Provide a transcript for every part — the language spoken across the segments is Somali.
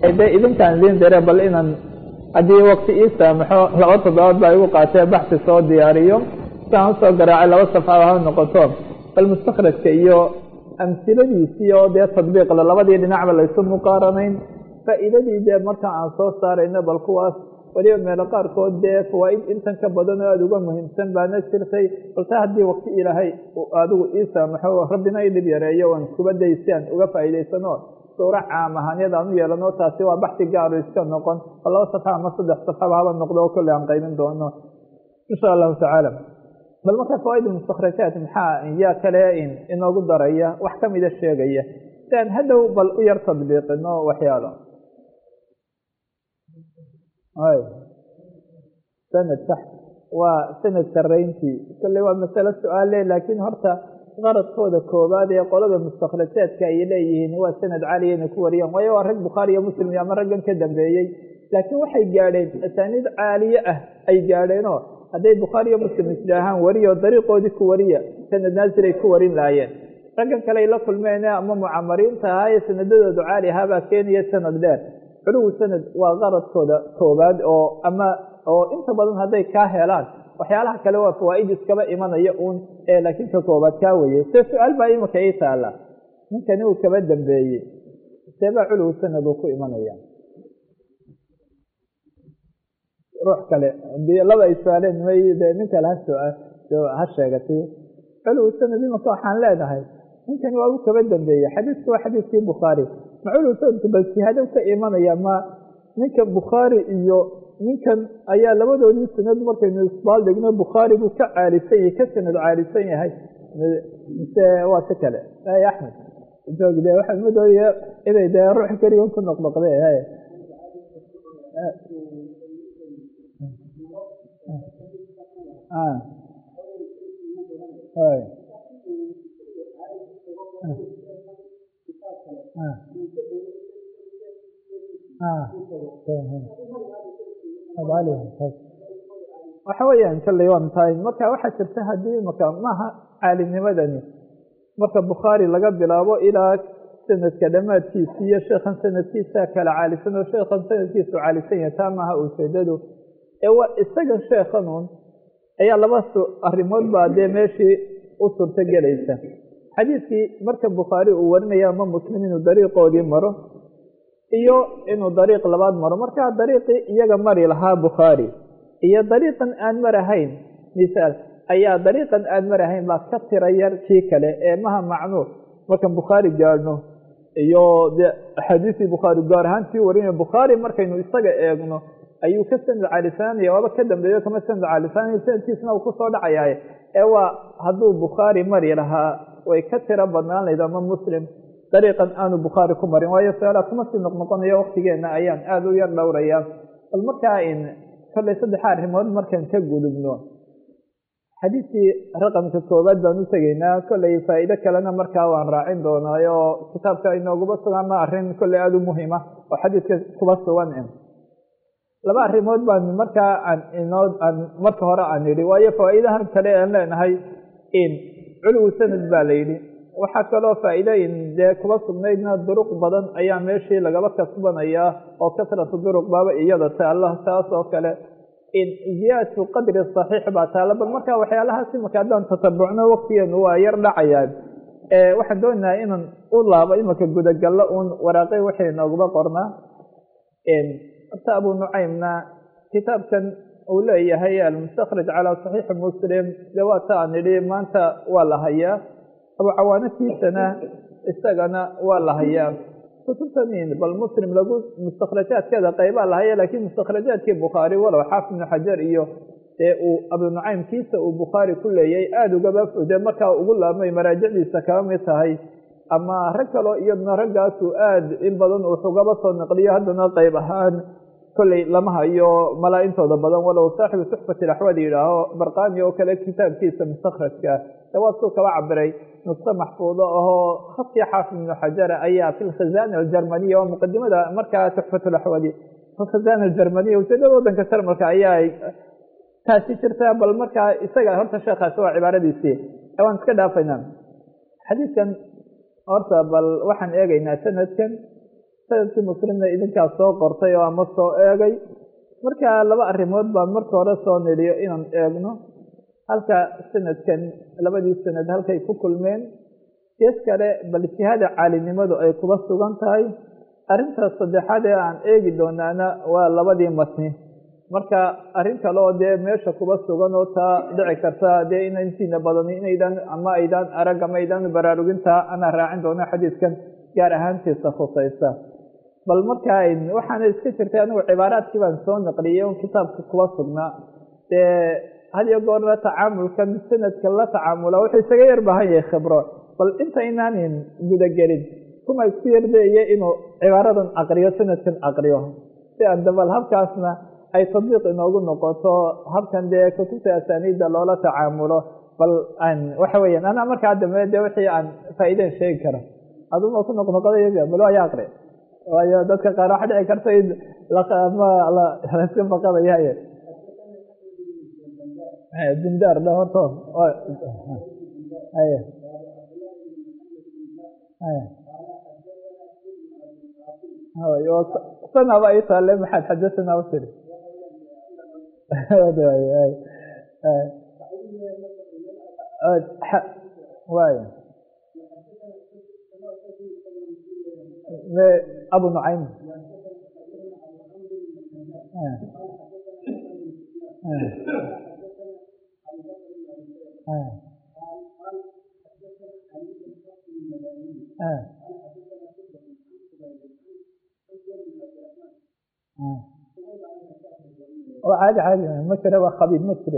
de idinkaan idin dire bal inaan haddii wakti ii saamaxo laba toddobaad baa igu qaatee baxsi soo diyaariyo siaan usoo garaacay laba safxada ha noqoto bal mustakhrajka iyo amsiladiisii oo dee tadbiiqle labadii dhinacba laysu muqaaranayn faa'iidadii dee marka aan soo saarayno bal kuwaas weliba meelo qaarkood dee fawaaid intan ka badan oo aada uga muhiimsan baana jirtay balse haddii wakti ilaahay adigu ii saamaxo rabbina i dhib yareeyo oan kubaday si aan uga faa'iidaysano suuro caam ahaanyada aan u yeelano taasi waa baxsi gaaru iska noqon oo laba safxa ama saddex safxaba haba noqdo oo kolley aan qaymin doono insha allahu tacaala bal marka fawaaid mustakhrajaat maxaa yaa kale inoogu daraya wax kamida sheegaya si aan hadhow bal u yar tadbiiqino waxyaalo y sanad sax waa sanad sarayntii kolley waa masalo su-aale laakiin horta qaradkooda koobaad ee qolada mustakhrajaadka ay leeyihiin waa sanad caaliya inay ku wariyaan waayo waa rag bukhaari iyo muslim iyo ama raggan ka dambeeyey laakiin waxay gaadheen asaaniid caaliye ah ay gaadheenoo hadday bukhaari iyo muslim isdhaahaan wariyo dariiqoodii ku wariya sanad naasir ay ku warin lahaayeen raggan kale ay la kulmeen ama mucamariinta ahaa ee sanadadoodu caali ahaabaa keenaya sanad dheer culuwi sanad waa qaradkooda koobaad oo ama oo inta badan hadday kaa helaan waxyaalaha kale waa fawaa'id iskaba imanaya uun ee laakiin ka koobaad kaa weye se su-aal baa imika ii taala ninkani uu kaba dambeeyey seebaa culuwi sanad uu ku imanaya ruux kale laba ay su-aaleen may de nin kale ha ha sheegatay culuwi sanad imika waxaan leenahay ninkani waa uu kaba dambeeyey xadiisku waa xadiiskii bukhaari ma culuwi sanadku bal sihaado ka imanaya ma ninka bukhaari iyo ninkan ayaa labadoodii sanad markaynu isbaaldhigno bukhaari buu ka caalisan yahay ka sanad caalisan yahay mise waa si kale y axmed joog de waxaan madoodaya inay dee ruux keligan ku noqnoqde waxa weeyaan kalley waan tahay marka waxaa jirta haddii imaka maaha caalimnimadani marka bukhaari laga bilaabo ilaa sanadka dhammaadkiisa iyo sheekhan sanadkiisa kala caalisan oo sheekhan sanadkiisu caalisan yahay taa maaha ujeedadu ee waa isaga sheekhanuun ayaa laba arrimood baa dee meeshii u suurto gelaysa xadiiskii marka bukhaari uu warinaya ama muslim inuu dariiqoodii maro iyo inuu dariiq labaad maro markaa dariiqii iyaga mari lahaa bukhaari iyo dariiqan aan marahayn misaal ayaa dariiqan aan marahayn baa ka tira yar kii kale ee maha macnuur markan bukhaari gaadhno iyo de axaadiistii bukhaari gaar ahaan tii warinaya bukhaari markaynu isaga eegno ayuu ka sanad caalisananaya waaba ka dambeeyo kama sanad caalisanaya sanadkiisna uu kusoo dhacayaaye ee waa hadduu bukhaari mari lahaa way ka tiro badnaan layd ama muslim dariiqan aanu bukhaari ku marin waayo su-aalaha kuma sii noqnoqonayo waktigeenna ayaan aada u yar dhowraya bal markaa in kolley saddexa arrimood markaan ka gudubno xadiiskii raqamka koowaad baan u tegaynaa kolley faa'iido kalena markaa waan raacin doonaayo oo kitaabka inooguba sugaana arrin kolley aada u muhiima oo xadiiska kuba sugan laba arrimood baan markaa aan inoo aan marka hore aan yidhi waayo fawaa'idahan kale aan leenahay in culuwi sanad baa la yidhi waxaa kaloo faa'iidooyin dee kuba sugnaydna duruq badan ayaa meeshii lagaba kasbanayaa oo kasratu duruq baaba iyada taalla taas oo kale in ziyaadatu qadri saxiix baa taalla bal markaa waxyaalahaas imaka haddaan tatabucno waktigeenu waa yar dhacayaan waxaan doonayaa inaan u laabo imaka gudagallo uun waraaqay waxay nooguba qornaa horta abu nucaymna kitaabkan uu leeyahay almustakhraj calaa saxiixi muslim dee waa ta aan idhi maanta waa la hayaa abucawaanatiisana isagana waa la hayaa kutubtanin bal muslim lagu mustakhrajaadkeeda qaybaa la haya laakiin mustakhrajaadkii bukhaari walow xaafid ibnu xajar iyo dee uu abu nucaymkiisa uu bukhaari ku leeyay aada ugaba fode markaa ugu laabmay maraajicdiisa kaba mid tahay ama rag kaloo iyaduna raggaasuu aada in badan uu xugaba soo naqliyo haddana qayb ahaan kolley lama hayo malaa intooda badan walow saaxibu tuxfati laxwad yidhaaho barqaani oo kale kitaabkiisa mustakhrajka de waa suu kaba cabiray nusko maxfuudo ahoo khadkii xaafid ibnu xajara ayaa fi lkhazana aljarmaniya oo muqadimada markaa tuxfatulaxwadi alkhazana aljarmaniya ujeedada waddanka jarmalka ayaa taasi jirta bal markaa isaga horta sheekhaasi waa cibaaradiisii waan iska dhaafaynaa xadiidkan horta bal waxaan eegaynaa sanadkan sanadkii muslimna idinkaas soo qortay oo ama soo eegay marka laba arrimood baan marka hore soo nidhiyo inaan eegno halka sanadkan labadii sanad halkay ku kulmeen gees kale bal jihada caalinimadu ay kuba sugan tahay arrintaas saddexaad ee aan eegi doonaana waa labadii matni marka arrin kale oo dee meesha kuba sugan oo taa dhici karta dee ina intiina badani inaydaan ama aydaan arag ama aydaan baraarugintaa anaa raacin doono xadiidkan gaar ahaantiisa khusaysa bal marka waxaana iska jirtay anigu cibaaraadkii baan soo naqliyey on kitaabka kuba sugnaa dee had iyo goorna tacaamulkan sanadka la tacaamula wuxuu isaga yar baahan yahay khibro bal inta inaanin gudagelin kuma isku yardeeye inuu cibaaradan aqriyo sanadkan aqriyo si aan dabal habkaasna ay tadbiiq inoogu noqoto habkan dee kutubta asaniidda loola tacaamulo bal aan waxa weeyaan anaa markaa dambe dee wixii aan faa'iideen sheegi karo aduma ku noqnoqoday bal waa ya aqri waayo dadka qaar waxa dhici karta in ma laska baqadayaye dindaar dha horto haya sanaba ay taale maxaad xadasanaa u tiri waay abu nucaym caadi caadi ma jira waa khabiib ma jire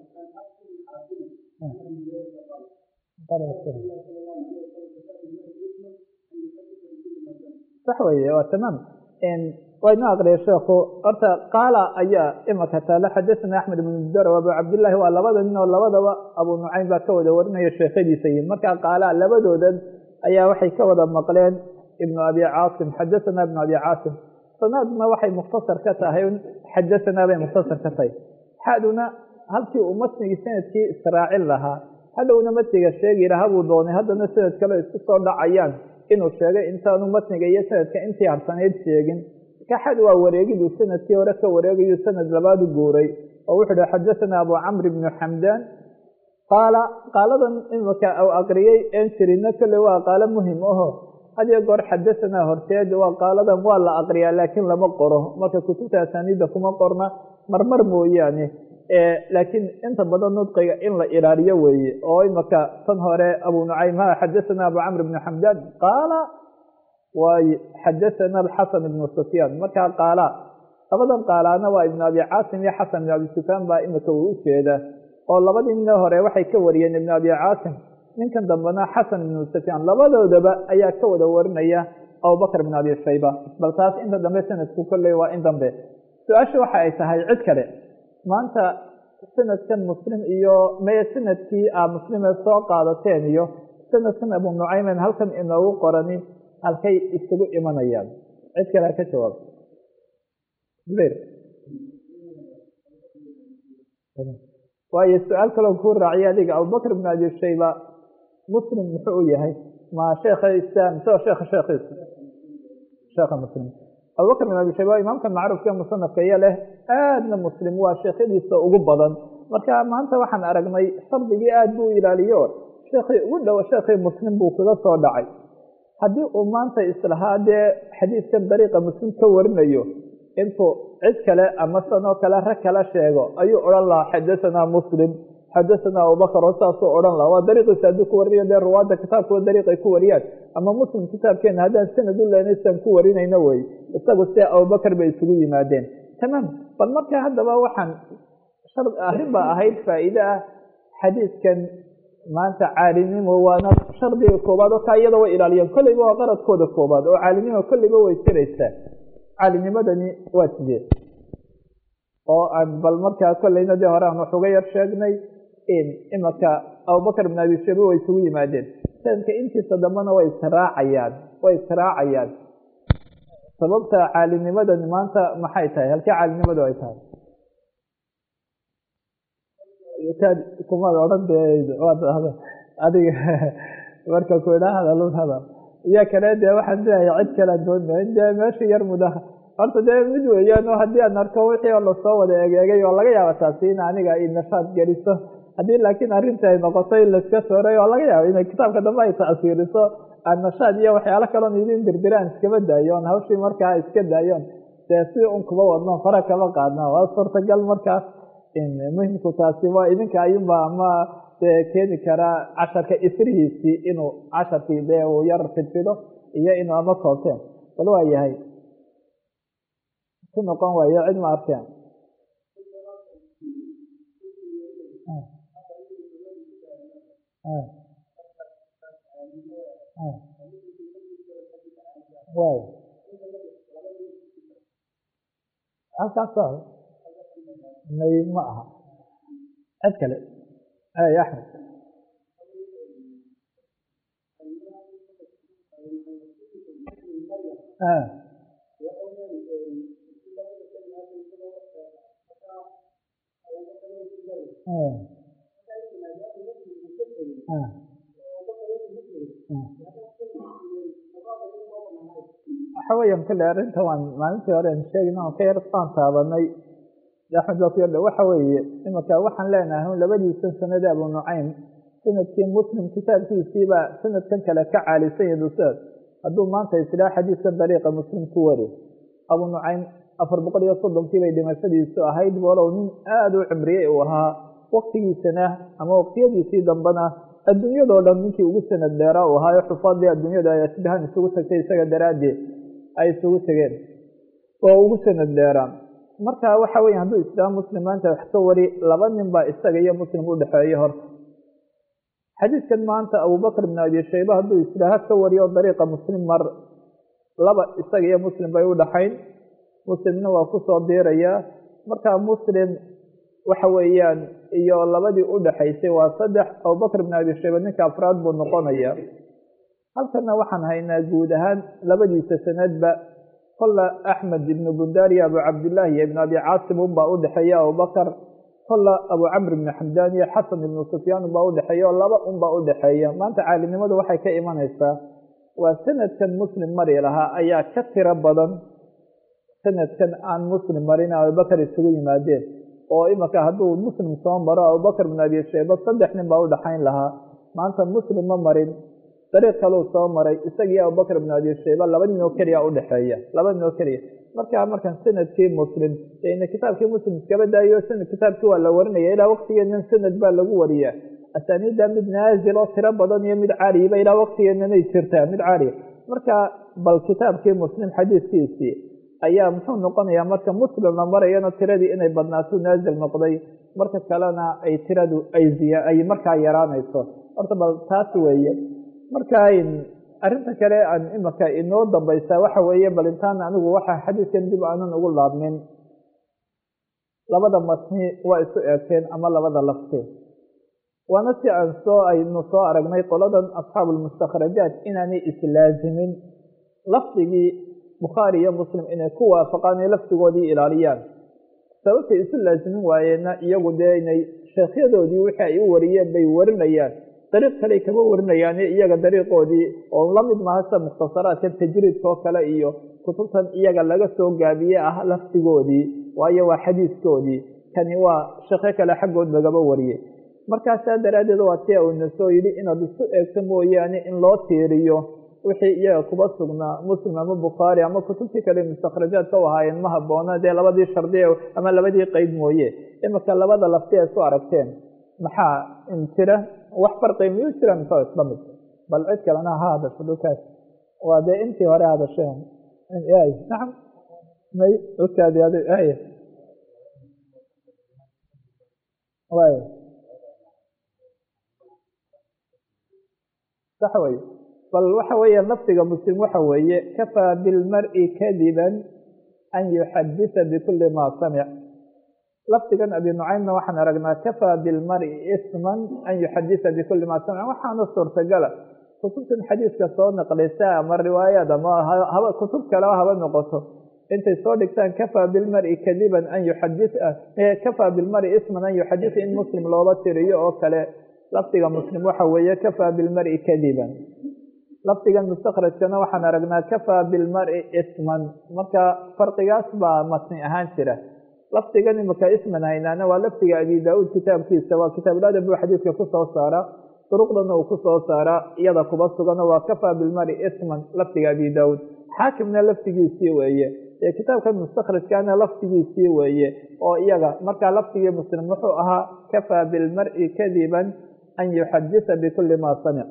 sax weye waa tamaam waa inoo aqriya sheekhu horta qaala ayaa imaka taale xadaثana axmed ibn mudar abu cabdillahi waa labada nin oo labadaba abu nucaym baa ka wada warinaya sheekhadiisa yihin markaa qaala labadoodan ayaa waxay ka wada maqleen ibnu abi caasim xadaثana ibnu abi caasim sanadna waxay mukhtasar ka tahay xadaثanaa bay mukhtasar ka tahay xaduna halkii uu matnigii sanadkii israacin lahaa hadhowna matniga sheegi lahaa buu doonay haddana sanad kale isku soo dhacayaan inuu sheegay intaanu matniga iyo sanadka intii harsanayd sheegin marka xad waa wareegiduu sanadkii hore ka wareegayu sanad labaadu guuray oo wuxuu hi xadaثana abu camr ibnu xamdaan qaala qaaladan imika u aqriyey een jirino kale waa qaalo muhim aho hadiyo goor xadaثanaa horteed waa qaaladan waa la aqriyaa laakiin lama qoro marka kutubta asaniidda kuma qorna marmar mooyaane laakiin inta badan nudqiga in la ilaaliyo weeye oo imaka tan hore abu nucaym ha xadaثana abu camr ibnu xamdaan qaala waay xadaثana xasan ibnu sufyaan markaa qaala labadan qaalaana waa ibnu abi caasim iyo xasan ibnu abi sufyaan baa imika uu u jeeda oo labadii nin hore waxay ka wariyeen ibnu abi caasim ninkan dambena xasan ibnu sufyaan labadoodaba ayaa ka wada warinaya abubakr ibn abi shayba bal taas inta dambe sanadku kolley waa in dambe su-aasha waxa ay tahay cid kale maanta sanadkan muslim iyo meye sanadkii a muslime soo qaadateen iyo sanadkan abu nucaymen halkan inoogu qorani halkay isugu imanayaan cid kale ha ka jawaab zubayr waayo su-aal kaloo kuu raaciya adiga abubakr ibn abi shayba muslim muxuu u yahay ma sheekha islaam soo sheekha sheekhiisa sheekha muslim abubakr bin abi shayba imaamkan macruufka musanafka iyo leh aadna muslim waa sheekhadiisa ugu badan marka maanta waxaan aragnay shardigii aad buu ilaaliyo sheekhii ugu dhow sheekhii muslim buu kaga soo dhacay haddii uu maanta islahaa dee xadiidkan dariiqa muslim ka warinayo intuu cid kale ama sanoo kale rag kala sheego ayuu odhan lahaa xadaثanaa muslim xadaثanaa abubakr oo saasuu odhan lahaa waa dariiqiisa hadduu ku warinayo dee ruwaadda kitaabkua dariiqay ku wariyaan ama muslim kitaabkeena haddaan sanad u lehna siaan ku warinayno wey isagu see abubakr bay isugu yimaadeen tamaam bal marka haddaba waxaan arrin baa ahayd faa'iide ah xadiidkan maanta caalinimo waana shardiga koobaad oo kaa iyada way ilaaliyeen kolleyba waa qaradkooda koobaad oo caalinimo kolleyba way jiraysaa caalinimadani waa sidee oo aan bal markaa kolleyna dee hore aan wax uga yar sheegnay imaka abubakr ibn abi shayba way isugu yimaadeen sanadka intiisa dambena way israacayaan way israacayaan sababta caalinimadani maanta maxay tahay halkee caalinimadu ay tahay kumaad odhan de adiga marka ku idhaa hadalun hadal iyo kale dee waxaan leeyahay cid kale doona dee meesha yar muda horta dee mid weeyaan oo haddii aan arko wixii oo lasoo wada egeegay oo laga yaaba taasi in aniga i nashaad geliso haddii laakiin arrinta ay noqoto in laiska sooray oo laga yaabo inay kitaabka dambe ay tacsiiriso aan nashaad iyo waxyaalo kaloon idin dirdiraan iskaba daayoon hawshii markaa iska daayoon dee si un kuba wadno fara kama qaadna waa suurtagal markaas muhimku taasi waa idinka ayunba ama dee keeni karaa casharka isrihiisii inuu casharkii dee uu yar fidfido iyo inuu ama koobteen bal waa yahay ku noqon waayo cid ma arkeen way halkaasa may ma aha cid kale ay axmed waxa weeyaan kale arrinta waan maalintii hore an sheegna on ka yar aan taabanay axmed baa ku yardha waxa weeye imanka waxaan leenahay labadiisan sanade abu nucaym sanadkii muslim kitaabkiisiiba sanadkan kale ka caalisan yahi duseed hadduu maanta isdhaa xadiidkan dariiqa muslim ku wari abu nucaym afar boqol iyo soddonkii bay dhimashadiisu ahayd walow nin aada u cimriyey uu ahaa waktigiisana ama waqtiyadiisii dambena adduunyadoo dhan ninkii ugu sanad dheeraa uu ahaayo xufaadii adduunyada ay asbahan isugu tagtay isaga daraaddeed ay isugu tegeen oo ugu sanad dheeraan marka waxa weya hadduu islaam muslim maanta wax ka wari laba nin baa isaga iyo muslim u dhexeeya horta xadiidkan maanta abubakr bin abi shayba hadduu islaaha ka wariyo dariiqa muslim mar laba isaga iyo muslim bay u dhaxayn muslimna waa kusoo diirayaa marka muslim waxa weeyaan iyo labadii u dhaxaysay waa saddex abubakr bin abi shayba ninka afraad buu noqonaya halkana waxaan haynaa guud ahaan labadiisa sanadba kolla axmed ibnu bundaar iyo abu cabdillaahi iyo ibn abi caasim unbaa u dhexeeya abubakar kolla abu camr ibnu xamdaan iyo xasan ibnu sufyaan unbaa u dhexeeya oo laba unbaa u dhexeeya maanta caalimnimadu waxay ka imanaysaa waa sanadkan muslim mari lahaa ayaa ka tiro badan sanadkan aan muslim marin abubakar isugu yimaadeen oo imanka hadduu muslim soo maro abubakr bin abi shayba saddex nin baa u dhaxayn lahaa maanta muslim ma marin dariiq kaleu soo maray isagiyo abubakr bin abi shayba laba nin oo keliya udhexeeya laba nin oo keliya markaa markan sanadkii muslim ina kitaabkii muslim iskaba daayo sanad kitaabkii waa la warinaya ilaa waqtigeenan sanad baa lagu wariyaa asaaniidda mid naazil oo tiro badan iyo mid caaliyiba ilaa waqtigeenanay jirtaa mid caaliya marka bal kitaabkii muslim xadiidkiisii ayaa muxuu noqonayaa marka muslim la marayana tiradii inay badnaato naazil noqday marka kalena ay tiradu ay markaa yaraanayso horta bal taas weeye marka arrinta kale aan imaka inoo dambaysaa waxa weeye bal intaan anigu waxa xadiidkan dib aanan ugu laabmin labada matni waa isu eegteen ama labada lafteen waana si aan soo aynu soo aragnay qoladan asxaabu lmustakhrajaat inaanay islaazimin lafdigii bukhaari iyo muslim inay ku waafaqaan ee lafdigoodii ilaaliyaan sababtay isu laazimin waayeenna iyagu dee inay sheekhyadoodii wixii ay u wariyeen bay warinayaan dariiq kale kama warinayaane iyaga dariiqoodii oo la mid maha sida mukhtasaraadkan tajriidka oo kale iyo kutubtan iyaga laga soo gaabiye ah lafdigoodii waayo waa xadiiskoodii kani waa sheekho kale xaggood lagaba wariyey markaasaa daraaddeed waa tia uuna soo yidhi inaad isu eegto mooyaane in loo tiiriyo wixii iyaga kuba sugnaa muslim ama bukhaari ama kutubtii kale mustakhrajaadka u ahaayeen ma habboona dee labadii shardi ama labadii qeyd mooye imika labada lafti ay isu aragteen maxaa intira wax farqi miyuu jira mise waa isla mid bal cid kalena ha hadasho dhulkaas waa dee intii hore hadasheen nacam may okaadi ad ay way sax wey bal waxa weeye lafdiga muslim waxa weeye kafaa bilmari kadiban an yuxadisa bikuli ma samic lafdigan abi nucaymna waxaan aragnaa kafaa bilmari isman an yuxadisa bikuli ma samic waxaana suurtagala kutubtan xadiiska soo naqlisa ama riwaayad ama kutub kaleba haba noqoto intay soo dhigtaan kafaa bilmari kadiban an yuxadis kafaa bilmari isman an yuxadisa in muslim looba tiriyo oo kale lafdiga muslim waxa weeye kafaa bilmari kadiban lafdigan mustakhrajkana waxaan aragnaa kafaa bilmari isman marka farqigaas baa matni ahaan jira lafdigan imika isman haynaana waa lafdiga abi daa-uud kitaabkiisa waa kitaabulada buu xadiidka kusoo saara duruqdana uu kusoo saara iyada kuba sugano waa kafaa bilmari isman lafdiga abi daa-uud xaakimna lafdigiisii weeye ee kitaabkan mustakhrajkana lafdigiisii weeye oo iyaga markaa lafdigii muslim wuxuu ahaa kafaa bilmari kadiban an yuxadisa bikuli ma samic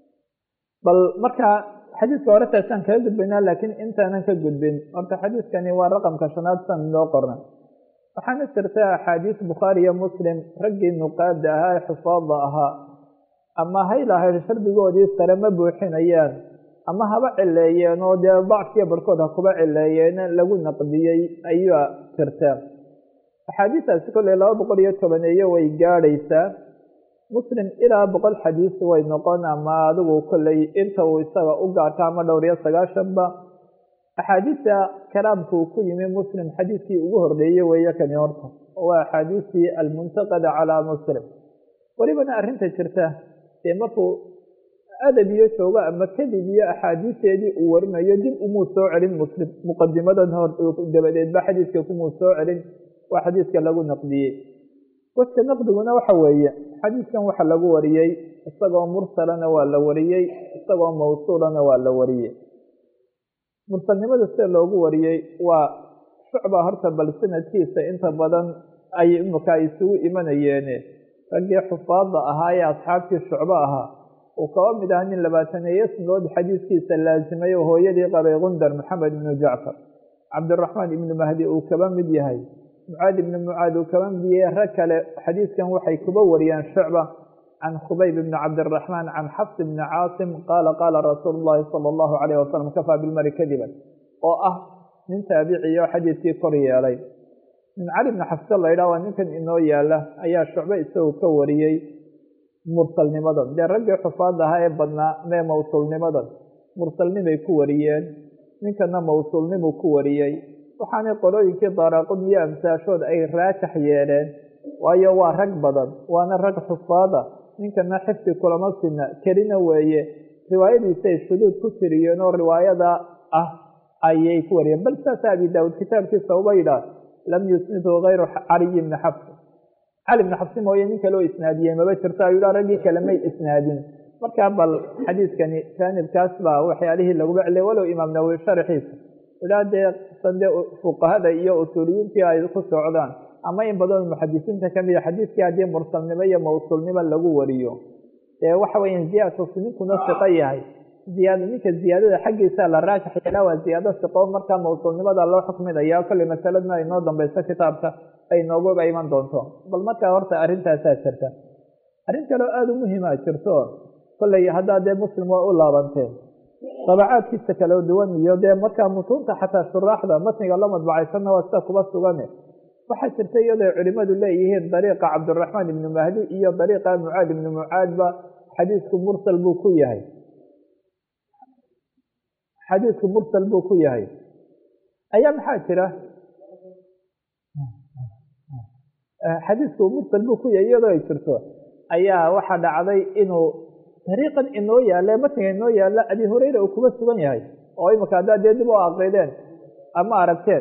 bal markaa xadiiska hore taasaan kaga gudbaynaa laakiin intaanan ka gudbin horta xadiiskani waa raqamka shanaad san loo qorna waxaana jirta axaadiis bukhaari iyo muslim raggii nuqaada ahaa ee xufaada ahaa ama hay lahayd shardigoodii sare ma buuxinayaan ama haba cileeyeen oo dee dacfiya barhkood ha kuba cileeyeen lagu naqdiyey ayaa jirta axaadiistaasi kolley laba boqol iyo tobaneeyo way gaadhaysaa muslim ilaa boqol xadiis way noqon ama adigu kolley inta uu isaga u gaarto ama dhowr iyo sagaashanba axaadiista kalaamka uu ku yimi muslim xadiiskii ugu horreeyey weeye kani horta waa axaadiistii almuntaqada calaa muslim welibana arrinta jirta dee markuu adab iyo joogo ama kadib iyo axaadiisteedii uu warinayo dib umuu soo celin muslim muqadimadan hor dabadeedba xadiiska kumuu soo celin waa xadiiska lagu naqdiyey waska naqdiguna waxa weeye xadiiskan waxa lagu wariyey isagoo mursalana waa la wariyey isagoo mawsuulana waa la wariyey mursalnimada sida loogu wariyey waa shucba horta bal sanadkiisa inta badan ay imika ay isugu imanayeene raggii xufaada ahaa ee asxaabtii shucbo ahaa uu kaba mid aha nin labaataneeyo snood xadiiskiisa laasimay oo hooyadii qabay gundar maxamed ibnu jacfar cabdiraxmaan ibnu mahdi uu kaba mid yahay mucaad ibni mucaad uu kaba mid yahay rag kale xadiiskan waxay kuba wariyaan shucba can khubayb ibni cabdiraxmaan can xafs ibni caasim qaala qaala rasuulu llahi sala allahu calayh wasalam kafaa bilmari kadiban oo ah nin taabiciyo xadiiskii kor yeelay min cali bni xafse la ydhaha waa ninkan inoo yaala ayaa shucbe isagu ka wariyey mursalnimadan dee raggii xufaad ahaa ee badnaa mee mawsuulnimadan mursalnimay ku wariyeen ninkana mawsuulnimuu ku wariyey waxaanay qolooyinkii daaraaqud iyo amsaashood ay raajax yeeleen waayo waa rag badan waana rag xufaada ninkana xifdi kulama sina kelina weeye riwaayadiisay shuduud ku tiriyeen oo riwaayada ah ayay ku wariyeen bal saasa abi daawuud kitaabkiisa uba yidhaah lam yusnidhu kayru caliyi bni xafs cali bni xafsi mooye nin kaloo isnaadiyey maba jirto ayuu dha raggii kale may isnaadin markaa bal xadiiskani jaanibkaas baa waxyaalihii laguba celiyay walow imaam nawowi sharxiisa idhaa dee sande fuqahada iyo usuuliyiintii ay ku socdaan ama in badan muxadisiinta kamida xadiiskii haddii mursalnimo iyo mawsuulnimo lagu wariyo dee waxa weya ziyaadkasu ninkuna siqo yahay ziyaad ninka ziyaadada xaggiisa la raajax yeelaa waa ziyaado siqo markaa mawsuulnimada loo xukminaya kolley masaladna ay noo dambayso kitaabka ay nooguba iman doonto bal markaa horta arrintaasaa jirta arrin kaleo aada u muhiima jirto kolley haddaa dee muslim waa u laabanteen dabacaadkiisa kala duwan iyo dee markaa mutuunta xataa shuraaxda matniga la madbacaysanna waa sida kuba sugane waxaa jirta iyadoo culimadu leeyihiin dariiqa cabdiraxmaan ibni mahdi iyo dariiqa mucaad ibni mucaadba xadiisku mursal buu ku yahay xadiisku mursal buu ku yahay ayaa maxaa jira xadiisku mursal buu ku yahay iyadoo ay jirto ayaa waxaa dhacday inuu dariiqan inoo yaalla matniga inoo yaalla abi hureyra uu kuba sugan yahay oo imika haddaad dee dib u aqrideen ama aragteen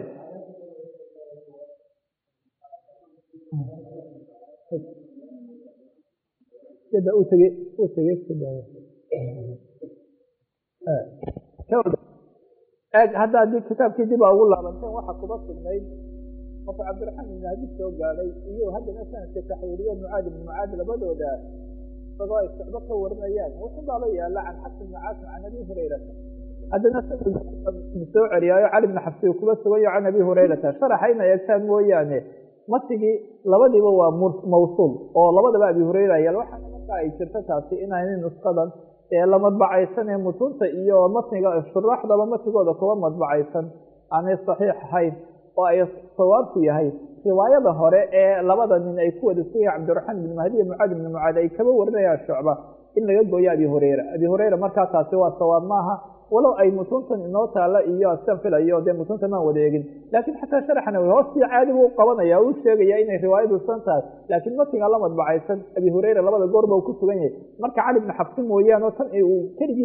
hadda haddii kitaabkii dib a ugu laabanteen waxa kuba sugnayd marka cabdiraxmaan ibn hadis soo gaadhay iyo haddana sanadka taxwiiliyo mucaad ibn mucaad labadooda isagoo ay socdo ka warinayaan wuxuu baaba yaala can xafs ibni caasim can abi hurayrata haddana soo celiyaayo cali bni xabsi kuba sugayo can abi hurayrata sharaxa ina eegtaan mooyaane matigii labadiiba waa mawsuul oo labadaba abi hureyra yaal waxaana markaa ay jirto taasi inaanay nusqadan ee la madbacaysan ee mutuunta iyo matniga shuraaxdaba matigooda kuba madbacaysan aanay saxiix ahayn oo ay sawaabku yahay riwaayada hore ee labada nin ay ku wada sugaya cabdiraxmaan ibni mahdi iyo mucaad ibni mucaad ay kaba warinayaan shucba in laga gooyo abi hureyra abi hureyra markaa taasi waa sawaab maaha walow ay mutuuntan inoo taalla iyo sian filayo dee mutuunta maan wada eegin laakiin xataa sharaxna hoostii caadi buu qabanaya u sheegaya inay riwaayadu san tahay laakiin matiga la madbacaysan abi hureyra labada goorba uu ku sugan yahay marka cali bni xabsi mooyaane oo tan uu keligii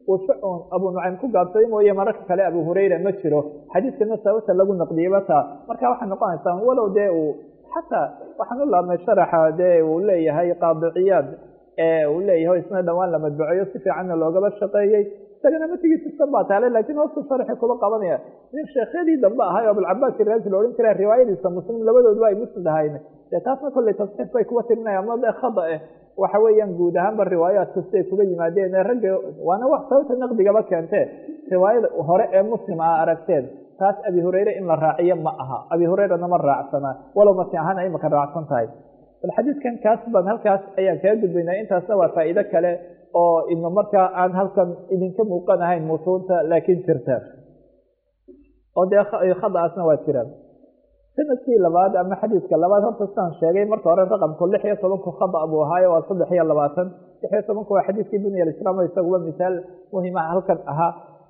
uu shucun abu nucaym ku gaabsaday mooye mararka kale abu hurayra ma jiro xadiidkana sababta lagu naqdiyeyba taa marka waxay noqonaysaa walow dee uu xataa waxaan u laabnay sharaxa dee uu leeyahay qaadiciyaad ee uu leeyahay isna dhowaan la madbuceeyo si fiicanna loogaba shaqeeyey isagana matigiisistan baa taale lakiin hoostu sharxi kuba qabanaya nin sheekhyadii dambe ahay o abulcabaas iraazi la odhan jira riwaayadiisa muslim labadooduba ay musnad ahayn dee taasna kolley tasxiif bay kuba tirinaya ama dee khada eh waxa weeyaan guud ahaanba riwaayaadku siday kuga yimaadeen ee ragga waana wax sababta naqdigaba keentee riwaayada hore ee muslim a aragteen taas abi hurayre in la raaciyo ma aha abi hurayrana ma raacsanaa walow masi ahaan ay imaka raacsan tahay bal xadiidkan kaas baan halkaas ayaan kaga gudbaynaa intaasna waa faa'iido kale oo ina markaa aan halkan idinka muuqan ahayn mutuunta laakiin jirta oo dee khadaasna waa jiraan sanadkii labaad ama xadiidka labaad horta sidaan sheegay marka hore raqamku lix iyo tobanku khada buu ahaayo waa saddex iyo labaatan lix iyo tobanku waa xadiidkii bunya alislaam isaguba misaal muhima halkan ahaa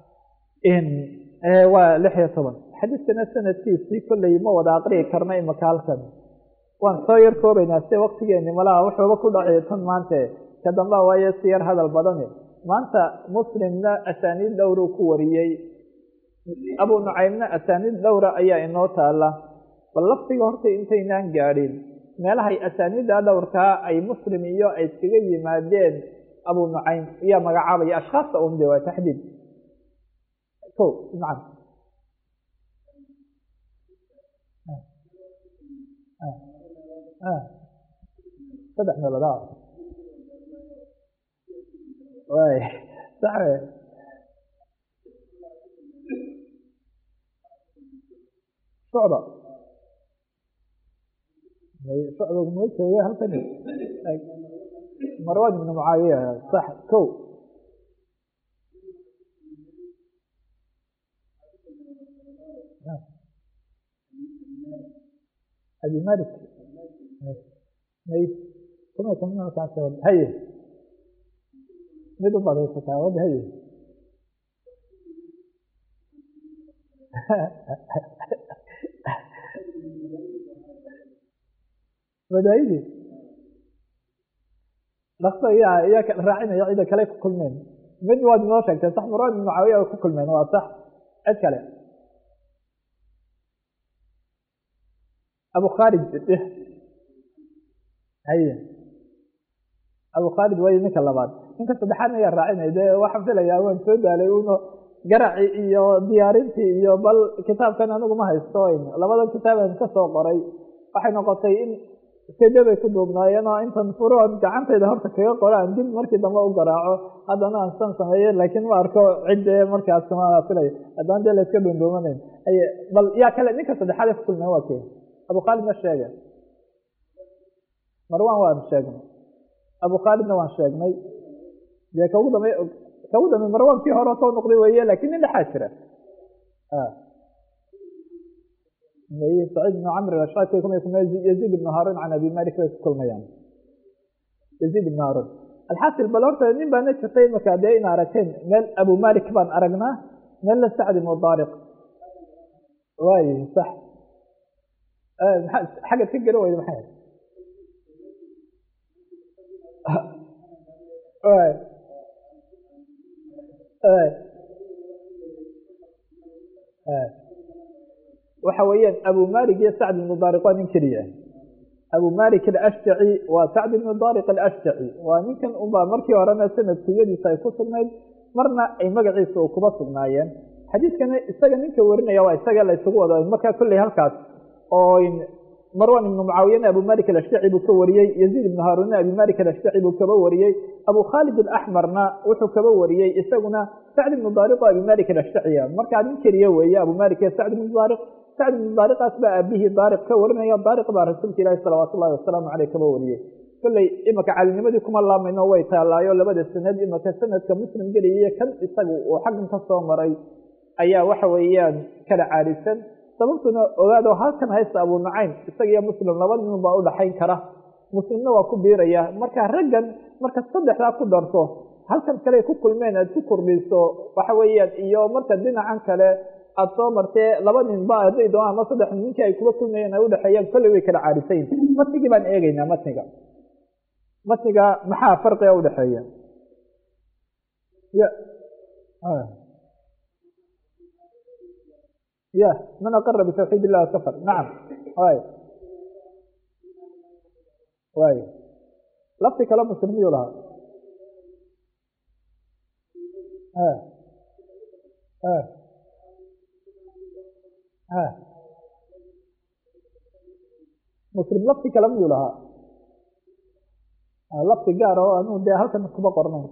waa lix iyo toban xadiidkana sanadkiisii kolley ma wada aqriyi karna imaka halkan waan soo yar koobaynaa si waktigeeni malaha wuxuuba ku dhacay tan maante ka damba waayo si yar hadal badani maanta muslimna asaaniid dhowruu ku wariyey abu nucaymna asaaniid dhowra ayaa inoo taala bal laftiga horta intaynaan gaadhin meelahay asaaniidda dhowrkaa ay muslim iyo ay iskaga yimaadeen abu nucaym ayaa magacaabaya ashkhaasta un de waa taxdiid ko nacam saddex meelood a way sax socda socda ma jooge halkan marwan ibn mucaawiya sax ko abi malik may kuma kamakaas haye mid u badaysataa wad haye madaayidi dhakso yaa iyaa raacinaya cida kale ku kulmeen mid waad inoo sheegtay sax marwan ibn mucaawiya ay ku kulmeen waa sax cid kale abu khalid haye abu khalid way ninka labaad ninka saddexaadna ayaa raacinay dee waxaan filayaa waan soo daalay uno garaci iyo diyaarintii iyo bal kitaabkan anigu ma haysto labada kitaaban ka soo qoray waxay noqotay in sede bay ku duubnaayeen oo intan furoon gacantayda horta kaga qoraan dib markii dambe u garaaco haddana aan san sameeye laakiin ma arko cidde markaas ma filay haddana dee layska dhuundhuumanayn haye bal yaa kale ninka saddexaad ee ku kulmeen waa kee abu khaalidna sheege marwan waan sheegnay abu khaalidna waan sheegnay dee kaugu dambe kaugu dambe marwan kii hore soo noqday weeye lakin nin dhexaa jira saciid ibnu camr ashaki kuma kulma yaziid ibnu haarun can abi malik bay ku kulmayaan yaziid ibnu haarun alxasil bal horta nin baana jirtay imaka dee in aragteen meel abu malik baan aragnaa meelna sacd ibnu daariq waay sax xagad ka gari weyda maxay waxa weeyaan abu malik iyo sacd ibnu daariq waa nin keliya abu malik alashjaci waa sacd ibnu daariq alashjaci waa ninkan unbaa markii horena sanad kuyadiisa ay ku sugnayd marna ay magaciisa u kuba sugnaayeen xadiidkana isaga ninka warinaya waa isaga la isugu wada markaa kolley halkaas oo marwan ibnu mucaawiyana abu malik alashjaci buu ka wariyey yaziid ibnu haarunna abi malik alashjaci buu kaba wariyey abu khaalid alaxmarna wuxuu kaba wariyey isaguna sacd ibnu daariq oo abi malik alashjaciya markaa nin keliya weeye abu malik iyo sacd ibnu daariq sacd ibnu daariqaas baa aabihii daariq ka warinaya daariq baa rasuulka ilaahi salawaatu ullahi wasalaamu caleyh kaba wariyey kolley imaka calinimadii kuma laamayno way taalaayo labada sanad imaka sanadka muslim geliyiyo kan isaga uu xaggan ka soo maray ayaa waxa weeyaan kala caarisan sababtuna ogaado halkan haysta abu nucaym isaga iyo muslim laba nin baa udhaxayn kara muslimna waa ku biiraya marka raggan marka saddexdaa ku darto halkan kale ku kulmeen aad ku kordhiso waxa weeyaan iyo marka dhinacan kale aada soo martee laba nin ba hadday doonaan ama saddex ninkii ay kuba kulmayeen ay udhexeeyaan kolley way kala caarisayin matnigii baan eegeynaa matniga matniga maxaa farqiga udhexeeya y ya man aqara bitawxiid illah kafar nacam way way lafti kale muslim miyuu lahaa muslim lafti kale miyuu lahaa lafti gaar oo anu dee halkan kuma qornayn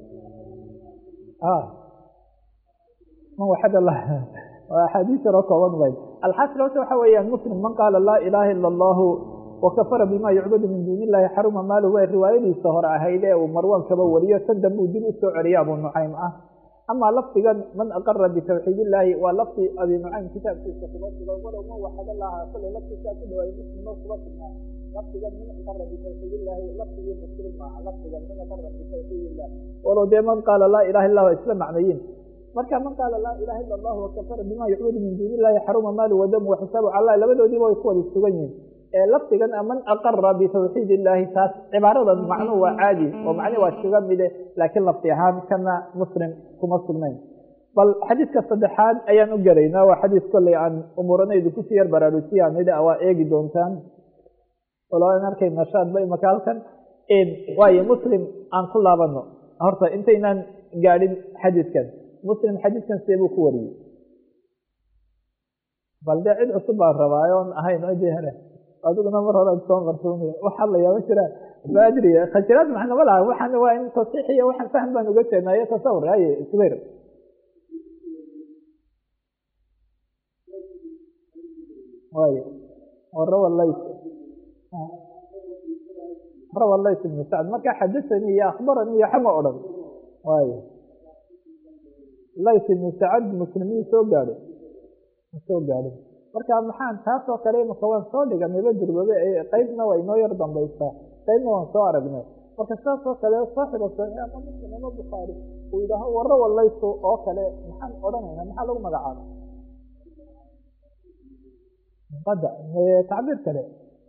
man waxad allah waa axaadiis yaroo kooban bay alxasil horta waxa weeyaan muslim man qaala laa ilaaha ila allahu wakafara bima yucbadu min duuni illahi xaruma maaluhu way riwaayadiisa hore ahayd ee uu marwan kaba wariyo tan dambe uu dib u soo celiya abu nucaym ah amaa lafdigan man aqara bitawxiid illaahi waa lafdi abi nucaym kitaabkiisa kuba sugan walow man waxad allaha kolay laftiisaa ku dhawaay muslimno kuba sugnaa lafdigan man aqara bitawxiid illaahi lafdigii muslim maaha lafdigan man aqara bitawxiid illah walow dee man qaala laa ilaha illa waa isla macnayiin marka man qaala laa ilaha illa allah wakafara bima yucbadu min duuni illahi xaruma maalu wadamu waxisaabu cala labadoodiiba way ku wada sugan yihin lafdigan man aqara bitawxiid illaahi taas cibaaradan macnuhu waa caadi oo macnihi waa iskaga mide laakiin lafdi ahaan kana muslim kuma sugnayn bal xadiidka saddexaad ayaan u gelaynaa waa xadiis kolley aan umuuranaydu kusii yar baraarujiya nidha waa eegi doontaan waloan arkay nashaad ba imaka halkan waayo muslim aan ku laabano horta intaynaan gaadhin xadiidkan muslim xadiidkan see buu ku wariyey bal dee cid cusub baan rabaayo on ahayn cidii hele adiguna mar hore ad soo qarsoomaya wax hadlayaa ma jiraan ma adri khajiraad macna ma laha waxaan waa in tasiix iyo waxaan fahm baan uga jeednaa iyo tasawur haye subayr wayo rawa lays rawa lays ibnu sacd marka xadasanii iyo akhbaranii iyo xama odhan wayo lays ibnu sacad muslimiin soo gaadhay ma soo gaadhin marka maxaan taas oo kale imaka waan soo dhiganayba durbabe qeybna waa inoo yar dambaysaa qeybna waan soo aragnay marka saas oo kale saaxiba saxiix ama muslim ama bukhaari uu yidhaaho warro wallayso oo kale maxaan odhanaynaa maxaa lagu magacaaba qada tacbiir kale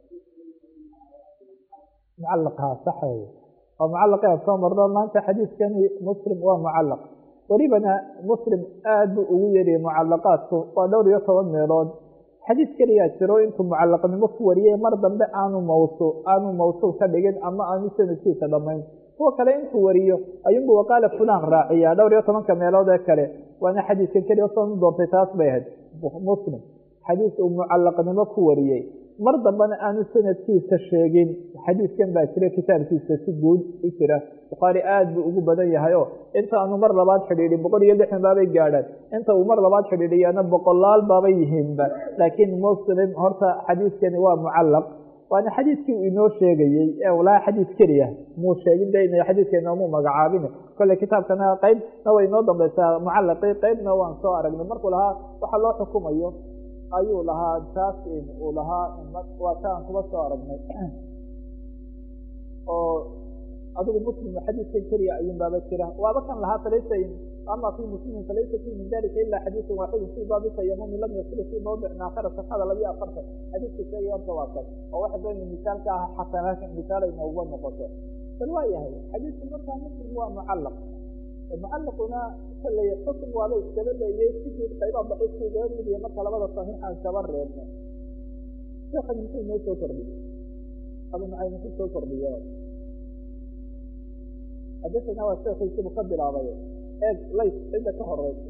mucalaqhaa sax wey oo mucalaqi aan soo marno maanta xadiiskani muslim waa mucalaq welibana muslim aad buu ugu yeriye mucalaqaadku waa dhowr iyo toban meelood xadiis keliyaa jiro intuu mucalaqnimo ku wariyey mar dambe aanu mawsu aanu mawsuul ka dhigin ama aanu sanadkiisa dhammayn kuwa kale intuu wariyo ayuunbu waqaala fulan raaciyaa dhowr iyo tobanka meelood ee kale waana xadiiskan keliya soonu doontay taas bay ahayd muslim xadiis uu mucalaqnimo ku wariyey mar dambena aanu sanadkiisa sheegin xadiiskan baa jira kitaabkiisa si guud u jira bukhaari aad buu ugu badan yahay oo inta aanu mar labaad xidhiidhin boqol iyo lixdan baabay gaadhaan inta uu mar labaad xidhiidhiyana boqolaal baabay yihiinba laakiin muslim horta xadiiskani waa mucalaq waana xadiiskii uu inoo sheegayey ee walaa xadiis keliya muu sheegin de ina xadiiska inoomuu magacaabin kolley kitaabkana qeybna way inoo dambaysaa mucalaqii qeybna waan soo aragnay markuu lahaa waxa loo xukumayo ayuu lahaa taas uu lahaa waa ta aan kuba soo aragnay oo adigu muslim xadiiskan keliya ayuun baaba jira waaba kan lahaa falaysa ama fi muslimin falaysa fi min dalika ila xadiisun waaxidu fi baabi tayamumi lam yasilu fi mawdicin aakhara safxada labiyo afartan xadiiska sheegaya horta waa kan oo waxa doonaya misaalka ah xasanaakan misaal ay nooga noqoto bal waa yahay xadiisku markaa muslim waa mucalaq mucalaquna kalley xukun waaba iskaba leeyay sidii qaybaha daciifku igaga midiya marka labada saxiixaan kaba reebno sheekhan muxuu inoo soo kordhiye abu nucaym muxuu soo kordhiye xadasana waa sheekhiisibu ka bilaabay eeg lays cidda ka horeysa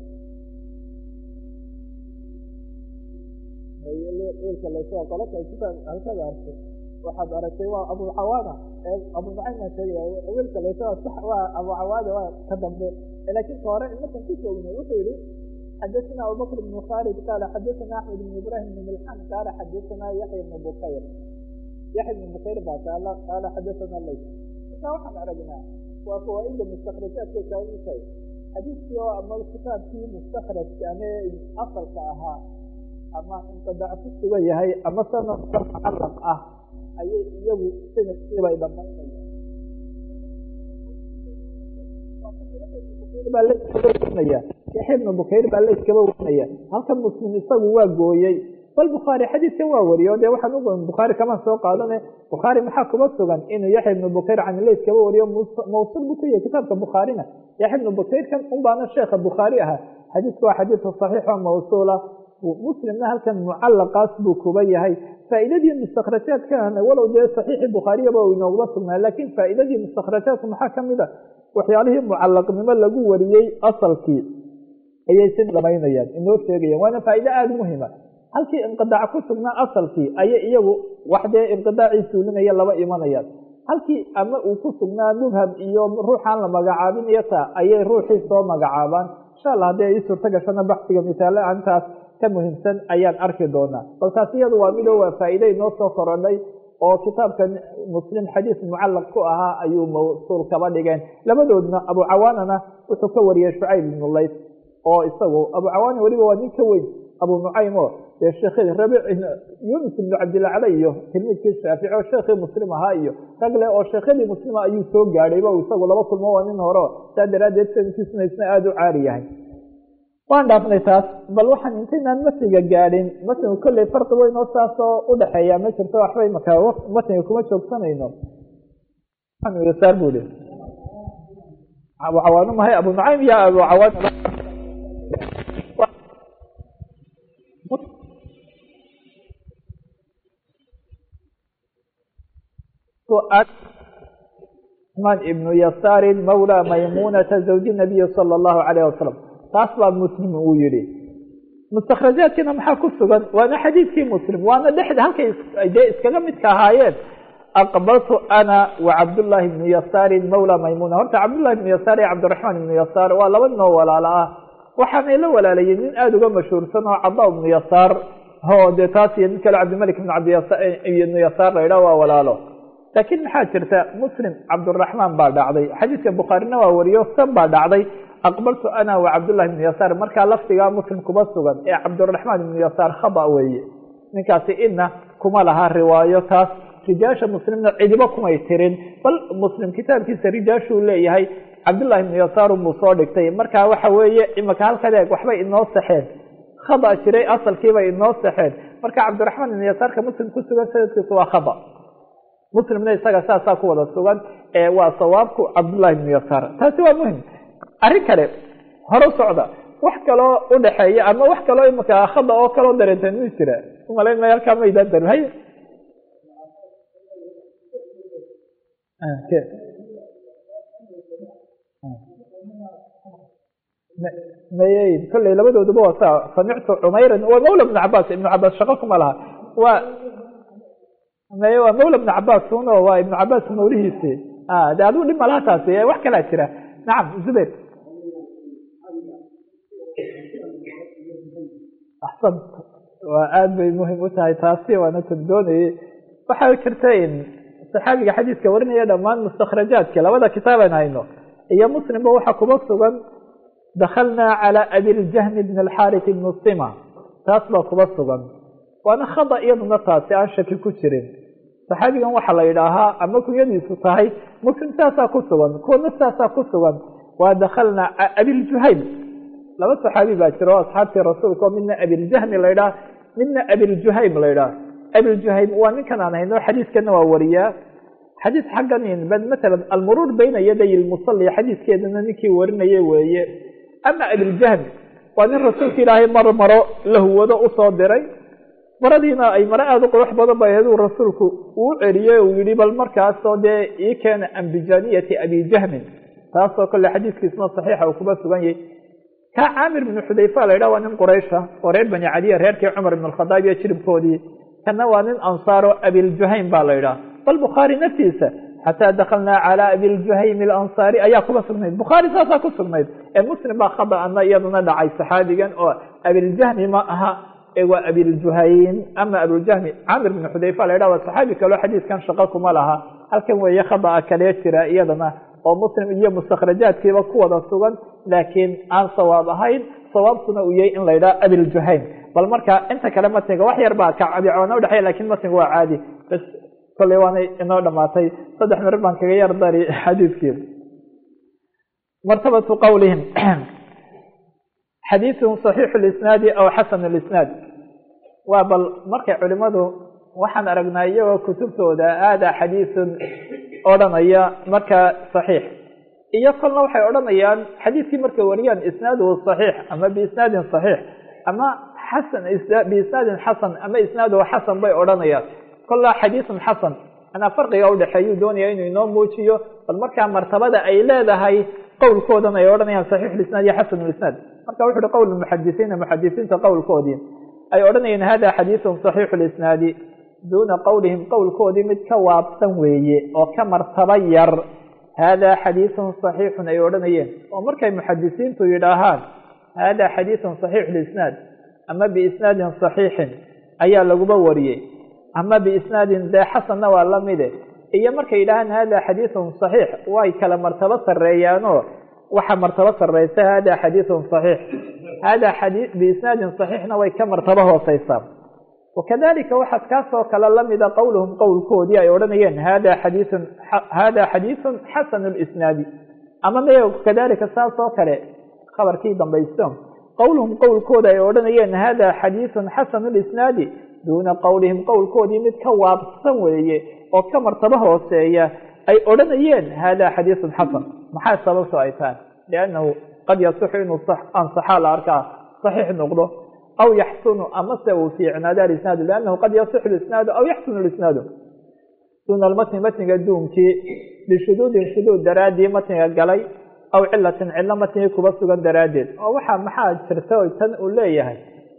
wiilka lays waa qolaka kitaab halkada arkay waxaad aragtay waa abu cawaana abu nucaym baan sheegaya wiilka lays waa sax waa abu cawaada waa ka dambe laakiin ka hore markan ku joogno wuxuu yihi xadasana abubakr bn khalid qaala xadasana axmed bn ibrahim bn milxan qaala xadasana yaxya bn bukayr yaxya bn bukayr baa taala qaala xadasana lays marka waxaan aragnaa waa fawaaida mustakrajaadkay kala mid tahay xadiiskii oo ama kitaabkii mustakrajka ame asalka ahaa ama inqidaac ku sugan yahay ama sanad mucalaq ah ayay iyagu sanadkiibay dhamaynayaan baa la iskaba warinaya yaxya ibnu bukayr baa la iskaba warinaya halkan muslim isagu waa gooyey bal bukhaari xadiidkan waa wariyo dee waxaan u bukhaari kamaan soo qaadane bukhaari maxaa kuma sugan inuu yaxya ibnu bukayr can leys kaba wariyo mawsul buu ku yahay kitaabka bukhaarina yaxya ibnu bukayrkan un baana sheekha bukhaari ahaa xadiidku waa xadiidka saxiixo mawsuula muslimna halkan mucalaqaas buu kuba yahay faa'iidadii mustakhrajaadkan walow dee saxiixi bukhaariyaba uu inooguma sugnaa laakiin faa'iidadii mustakhrajaadku maxaa ka mid a waxyaalihii mucalaqnimo lagu wariyey asalkii ayay si dhamaynayaan inoo sheegayaan waana faa'iide aada muhima halkii inqidaac ku sugnaa asalkii ayay iyagu wax dee inqidaacii suulinaya laba imanayaan halkii ama uu ku sugnaa mubham iyo ruuxaan la magacaabin iyo taa ayay ruuxii soo magacaabaan insha allah haddii ay ii suurto gashana baxsiga misaale antaas ka muhiimsan ayaan arki doonaa bal taas iyadu waa midoo waa faa'iide inoo soo korodhay oo kitaabka muslim xadiis mucallaq ku ahaa ayuu mawsuul kaba dhigeen labadoodna abu cawaanana wuxuu ka wariyey shucayb ibnu lays oo isagu abu cawaana weliba waa nin ka weyn abu nucaym oo dee sheekhii rabic yunis ibnu cabdilacla iyo tilmiidkii shaafici oo sheekhii muslim ahaa iyo rag le oo sheekhadii muslima ayuu soo gaadhayba isagu laba kulmo waa nin hore saa daraaddeed sankiisuna isna aada u caari yahay waan dhaafnay taas bal waxaan intaynaan matniga gaadhin matniga kolley farqi weyn oo saasoo udhaxeeya ma jirto waxbay markaa matniga kuma joogsanayno saar bu i abu cawaano mahay abu nucaym iyo abu cawaan man ibnu yasaarin mawla maymunata zawji nabiyi sala allahu calayh wasalam taas baa muslim uu yihi mustakhrajaadkiina maxaa ku sugan waana xadiidkii muslim waana dhexda halkay dee iskaga midka ahaayeen aqbaltu ana wa cabdullaahi ibnu yasaarin mawla maymuna horta cabdullahi ibnu yasaar iyo cabdiraxmaan ibnu yasaar waa laba ninoo walaalo ah waxaanay la walaalayeen nin aada uga mashhuursan oo cada ibnu yasaar ho dee taas iyo nin kale cabdimalik ibnu cabdibnu yasaar la idhaah waa walaalo laakiin maxaa jirta muslim cabdiraxmaan baa dhacday xadiidka bukhaarina waa wariyo san baa dhacday aqbaltu ana wa cabdullahi ibnu yasaar markaa lafdigaa muslim kuma sugan ee cabdiraxmaan ibnu yasaar khaba weeye ninkaasi ina kuma laha riwaayo taas rijaasha muslimna cidibo kumay tirin bal muslim kitaabkiisa rijaashuu leeyahay cabdullahi ibnu yasaar unbuu soo dhigtay marka waxa weeye imaka halkan eeg waxbay inoo saxeen khaba jiray asalkiibay inoo saxeen marka cabdiraxmaan ibnu yasaarka muslim ku sugan sanadkiisu waa khaba muslimna isaga saasaa ku wada sugan ee waa sawaabku cabdullahi ibnu yasaar taasi waa muhim arrin kale hore socda wax kaloo udhaxeeya ama wax kaloo imaka khada oo kaloo dareenteen mi jira umalayn may halkaa maydaan darin hay mayey kolley labadooduba waa saa samictu cumeyran waa mawla ibnu cabaas ibnu cabaas shaqo kuma laha waa maye waa mawla ibnu cabaas uno waa ibnu cabaas mawlihiisi de adigu dhib malaha taasi wax kalaa jira nacam zubayr axsan waa aada bay muhim u tahay taasi waana tan doonayey waxaa jirta in saxaabiga xadiiska warinaya dhammaan mustakhrajaadka labada kitaaban hayno iyo muslimba waxaa kuma sugan dakalnaa calى abiljahmi bn alxarit ibn sima taas baa kuma sugan waana khada iyaduna taasi aan shaki ku jirin saxaabigan waxaa la yidhaahaa ama kunyadiisu tahay muslim saasaa ku sugan kuwana saasaa ku sugan waa dakalnaa abiljuhayl laba saxaabi baa jira oo asxaabtii rasuulka oo midna abiljahmi la ydhaha midna abiljuhaym la ydhaha abiljuhaym waa ninkan aan hayno xadiiskana waa wariyaa xadiis xaggan matala almuruur bayna yaday lmusali xadiiskeedana ninkii warinaya weeye ama abiljahmi waa nin rasuulka ilaahay mar maro la huwado usoo diray maradiina ay maro aada u qurux badan ba ahayd uu rasuulku uu celiyey uu yihi bal markaasoo dee ii keena ambijaniyati abijahmin taasoo kale xadiiskiisna saxiixa uu kuma sugan yahay ka caamir bnu xudayfa la yidhah waa nin quraysha oo reer bani cadiya reerkii cumar ibn alkhadaab iyo jiribkoodii kana waa nin ansaaro abiljuhaym baa la yidhaha bal bukhaari naftiisa xataa dakalnaa calى abiljuhaym alansaari ayaa kuma sugnayd bukhaari saasaa ku sugnayd ee muslim baa khada'ana iyaduna dhacay saxaabigan oo abiljahmi ma aha waa abiljuhaym ama abiljahmi camir bn xudayfa la yidhah waa saxaabi kaleo xadiiskan shaqo kuma laha halkan weeye khada'a kalee jira iyadana oo muslim iyo mustakhrajaadkiiba ku wada sugan laakiin aan sawaab ahayn sawaabkuna uu yahay in la yidhaha abiljuhaym bal marka inta kale matniga wax yar baa kacabicoona udhexeya lakin matniga waa caadi bas kolley waanay inoo dhamaatay saddex mirir baan kaga yar dari xadiidkii martabatu qowlihim xadiiثun صaxiixu اlisnaadi aw xasan اlisnaad waa bal markay culimadu waxaan aragnaa iyagoo kutubtooda aada xadiisun odhanaya marka saxiix iyo kolna waxay odhanayaan xadiidkii markay wariyaan isnaaduhu saxiix ama biisnaadin saxiix ama xasan biisnaadin xasan ama isnaaduhu xasan bay odhanayaan kolla xadiisun xasan manaa farqiga udhexeeyuu doonaya inuu inoo muujiyo bal markaa martabada ay leedahay qowlkoodan ay odhanayaan saxiixulisnaad iyo xasanulisnaad marka wuxu uhi qowl muxadisiina muxadisiinta qowlkoodii ay odhanayeen hada xadiisun saxiixu lisnaadi duuna qowlihim qowlkoodii mid ka waabsan weeye oo ka martaba yar hada xadiisun saxiixun ay odhanayeen oo markay muxadisiintu yidhaahaan hada xadiisun saxiixu lisnaad ama biisnaadin saxiixin ayaa laguba wariyey ama biisnaadin dee xasanna waa lamide iyo markay yidhahaan hada xadiisun saxiix way kala martabo sareeyaanoo waxa martabo sareysa hada xadiisun saxiix hada xadii biisnaadin saxiixna way ka martabo hooseysaa wakadalika waxaa kaasoo kale lamida qowluhum qowlkoodii ay odhanayeen hada xadiisun hada xadiisun xasanu lisnaadi ama me kadalika saas oo kale khabarkii dambaysto qowluhum qowlkooda ay odhanayeen hada xadiisun xasanu lisnaadi duuna qowlihim qowlkoodii mid ka waabsan weeye oo ka martabo hooseeya ay odhanayeen hada xadiisun xasan maxaa sababto ay tahay liannahu qad yasixu inuu ansaxaa la arkaa saxiix noqdo aw yaxsunu amase uu fiicnaado alisnaadu liannahu qad yasixu lisnaadu aw yaxsunu lisnaadu duuna almatni matniga duunkii bishuduudin shuduud daraaddii matniga galay aw cilatin cillo matnigii kuba sugan daraaddeed oo waxaa maxaa jirta o tan uu leeyahay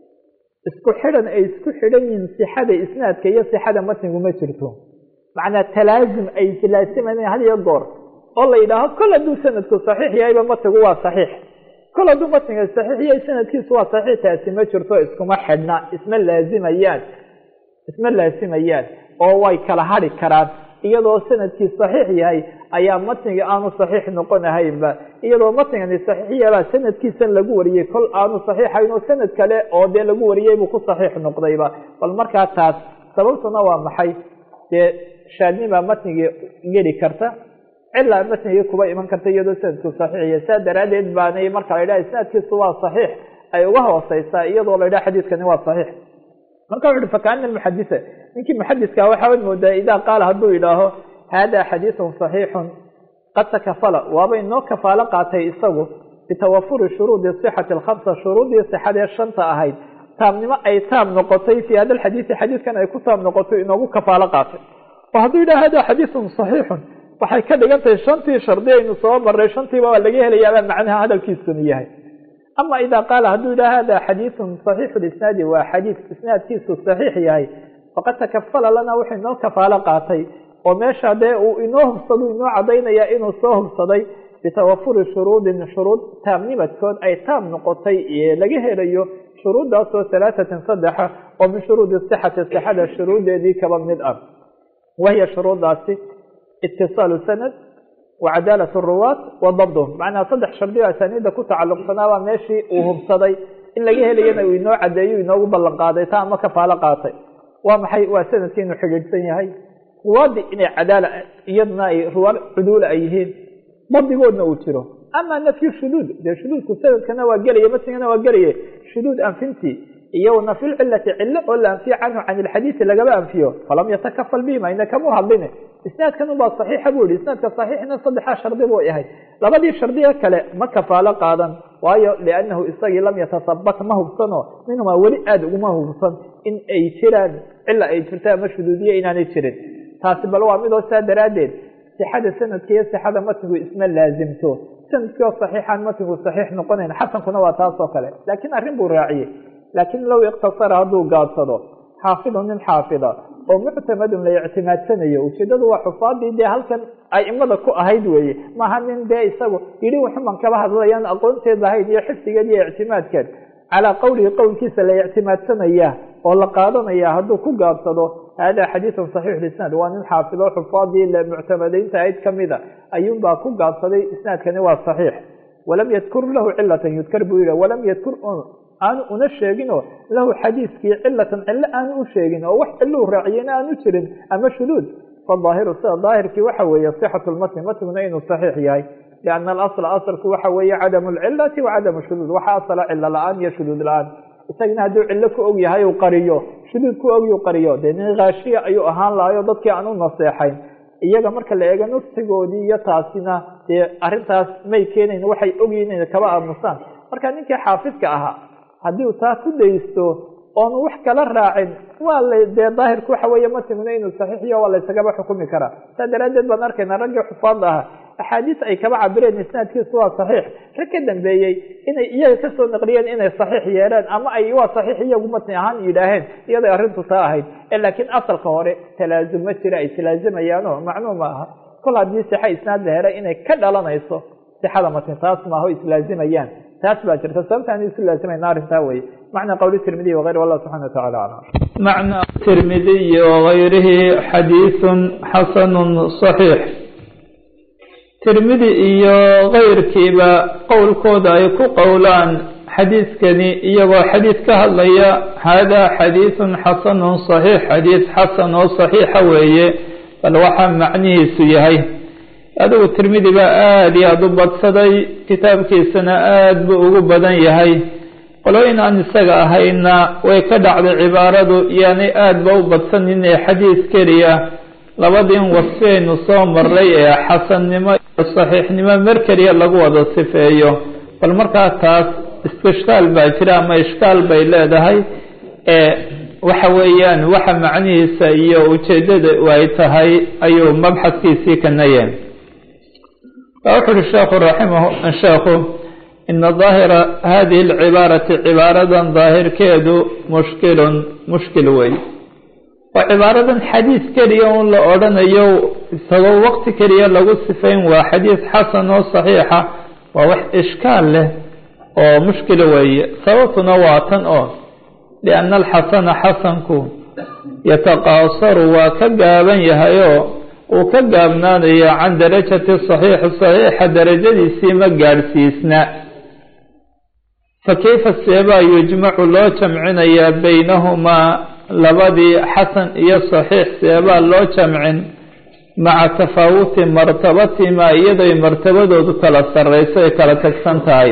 isku xidhan ay isku xidhan yihiin sixada isnaadka iyo sixada matnigu ma jirto macnaa talaazum ay laasimayn had iyo goor oo la yidhaaho kol hadduu sanadku saxiix yahayba matnigu waa saxiix kol hadduu matniga saxiix yahay sanadkiisu waa saxiix taasi ma jirto iskuma xidhna isma laazimayaan isma laasimayaan oo way kala hadhi karaan iyadoo sanadkii saxiix yahay ayaa matniga aanu saxiix noqonahaynba iyadoo matnigani saxiix yabaa sanadkiisan lagu wariyey kol aanu saxiixayn oo sanad kale oo dee lagu wariyey buu ku saxiix noqdayba bal markaa taas sababtuna waa maxay dee shaadnibaa matnigii geli karta cilaa matnigii kuba iman karta iyadoo sanadku saxiixiya saa daraaddeed baanay marka la yidhaha isnaadkiisu waa saxiix ay uga hooseysaa iyadoo la yidhaha xadiidkani waa saxiix marka wuxu uhi fakaana muxadisa ninkii muxadiska waxaad moodaa idaa qaala hadduu yidhaaho hada xadiisun saxiixun qad takafala waaba inoo kafaalo qaatay isagu bitawafuri shuruudi sixati alkhamsa shuruudii sixadee shanta ahayd taamnimo ay taam noqotay fii hada alxadiisi xadiidkan ay ku taam noqotay inoogu kafaalo qaatay oo hadduu yidhaha hada xadiisun saxiixun waxay ka dhigan tahay shantii shardi aynu soo maray shantiiba waa laga helayaabaa macnaha hadalkiisuni yahay ama idaa qaala hadduu yidhaha hada xadiisun saxiixu lisnaadi waa xadiis isnaadkiisu saxiix yahay faqad takafala lana wuxuu inoo kafaalo qaatay oo meesha dee uu inoo hubsado inoo cadaynaya inuu soo hubsaday bitawafuri shuruudin shuruud taamnimadkood ay taam noqotay laga helayo shuruuddaasoo halaatatin saddexa oo min shuruudi sixati sixada shuruudeedii kaba mid ah wahiya shuruuddaasi itisaalu sanad wacadaalat ruwaat wa dabduhum macnaha saddex shardi o asaaniidda ku tacalluqsanaabaa meeshii uu hubsaday in laga helayana uu inoo cadeeyo inoogu ballan qaaday taa ama kafaalo qaatay waa maxay waa sanadkii inuu xidhiidhsan yahay ruwaadii inay cadaala iyadna ay ruwaad cuduula ay yihiin dabdigoodna uu jiro ama nafyu shuduud dee shuduudku sanadkana waa gelaya matnigana waa gelaya shuduud anfintii iyo nafyulcilati cilo oo la anfiyo canhu can ilxadiisi lagaba anfiyo falam yatakafal bihima ina kamu hadline isnaadkan ubaa saxiixa buu yihi isnaadka saxiixna saddexaa shardi buu ahay labadii shardiga kale ma kafaalo qaadan waayo liannahu isagii lam yatasabat ma hubsano minhumaa weli aada uguma hubsan in ay jiraan cila ay jirto ama shuduudiye inaanay jirin taasi bal waa midoo saa daraaddeed sixada sanadka iyo sixada matnigu isma laazimto sanadkii oo saxiixaan matnigu saxiix noqonayn xasankuna waa taas oo kale laakiin arrin buu raaciyey laakiin low iktasara hadduu gaadsado xaafidun nin xaafida oo muctamadun la ictimaadsanayo ujeedadu waa xufaadii dee halkan aimada ku ahayd weeye maaha nin dee isagu yidhi wuxuman kaba hadlayaan aqoonteed lahayd iyo xifdigeed iyo ictimaadkeed calaa qowlihi qowlkiisa la ictimaadsanaya oo la qaadanaya hadduu ku gaabsado hada xadiisun saxiix lisnaad waa nin xaafido xufaadii muctamadaynta ahayd kamida ayuunbaa ku gaabsaday isnaadkani waa saxiix walam yadkur lahu cilatan yudkar buu yihi walam yadkur aanu una sheeginoo lahu xadiiskii cilatan cilo aanu u sheegin oo wax cilou raaciyena aanu jirin ama shuduud fadaahiru sida daahirkii waxa weeye sixatu lmatni matniguna inuu saxiix yahay lianna alasla asalku waxa weeye cadamu lcilati wa cadamu shuduud waxa asala cilo la-aan iyo shuduud la-aan isagana hadduu cillo ku og yahay uu qariyo shuduud ku og uu qariyo dee nin khaashiya ayuu ahaan lahayo dadkii aan u naseexayn iyaga marka la eego nufsigoodii iyo taasina dee arrintaas may keenayn waxay ogyihin inay kaba aamusaan marka ninkii xaafidka ahaa haddii uu taa ku daysto oonu wax kala raacin waa la dee daahirku waxa weeye matimina inuu saxiixiyo waa laysagaba xukumi karaa saa daraaddeed baan arkaynaa raggii xufaadda ahaa axaadiis ay kaba cabireen isnaadkiisu waa saxiix rag ka dambeeyey inay iyaga kasoo naqliyeen inay saxiix yeeleen ama ay waa saxiix iyagu matni ahaan yidhaaheen iyaday arrintu taa ahayd laakiin asalka hore talaasum ma jira ay talaasumayaano macnuu ma aha kol haddii sixa isnaad la helay inay ka dhalanayso sixada matni taas maaho islaazimayaan taas baa jirta sababtaan isu laazimayna arrintaa weye macna qowli tirmidiy wغayr wallah subxana wataعala aclam macna tirmidiyi wغayrihi xadiiثu xasanu صaxiix tirmidi iyo kayrkiiba qowlkooda ay ku qowlaan xadiiskani iyagoo xadiis ka hadlaya hada xadiiثu xasanu صaxiix xadiis xasan oo صaxiixa weeye bal waxaa macnihiisu yahay adigu tirmidi baa aada iyo aada u badsaday kitaabkiisana aada buu ugu badan yahay qolooyin aan isaga ahayna way ka dhacday cibaaradu yaanay aada ba u badsanin ee xadiis keliya labadiin wasfiyaynu soo maray ee xasannimo iyo saxiixnimo mar keliya lagu wada sifeeyo bal markaa taas istishkaal baa jira ama ishkaal bay leedahay ee waxa weeyaan waxa macnihiisa iyo ujeeddada ay tahay ayuu mabxadkiisii kanayeen wuxu uhi sheekhu raximah sheekhu ina daahira hadihi alcibaarati cibaaradan daahirkeedu mushkilun mushkil wey oo cibaaradan xadiis keliya un la odhanayo isagoo waqti keliya lagu sifayn waa xadiis xasan oo saxiixa waa wax ishkaal leh oo mushkila weeye sababtuna waa tan oo lianna alxasana xasanku yataqaasaru waa ka gaaban yahayoo uu ka gaabnaanayo can darajati saxiixi saxiixa darajadiisii ma gaadhsiisna fa kayfa seebaa yujmacu loo jamcinayaa baynahumaa labadii xasan iyo saxiix seebaa loo jamcin maca tafaawuti martabatimaa iyadoy martabadoodu kala sarreyso ay kala tagsan tahay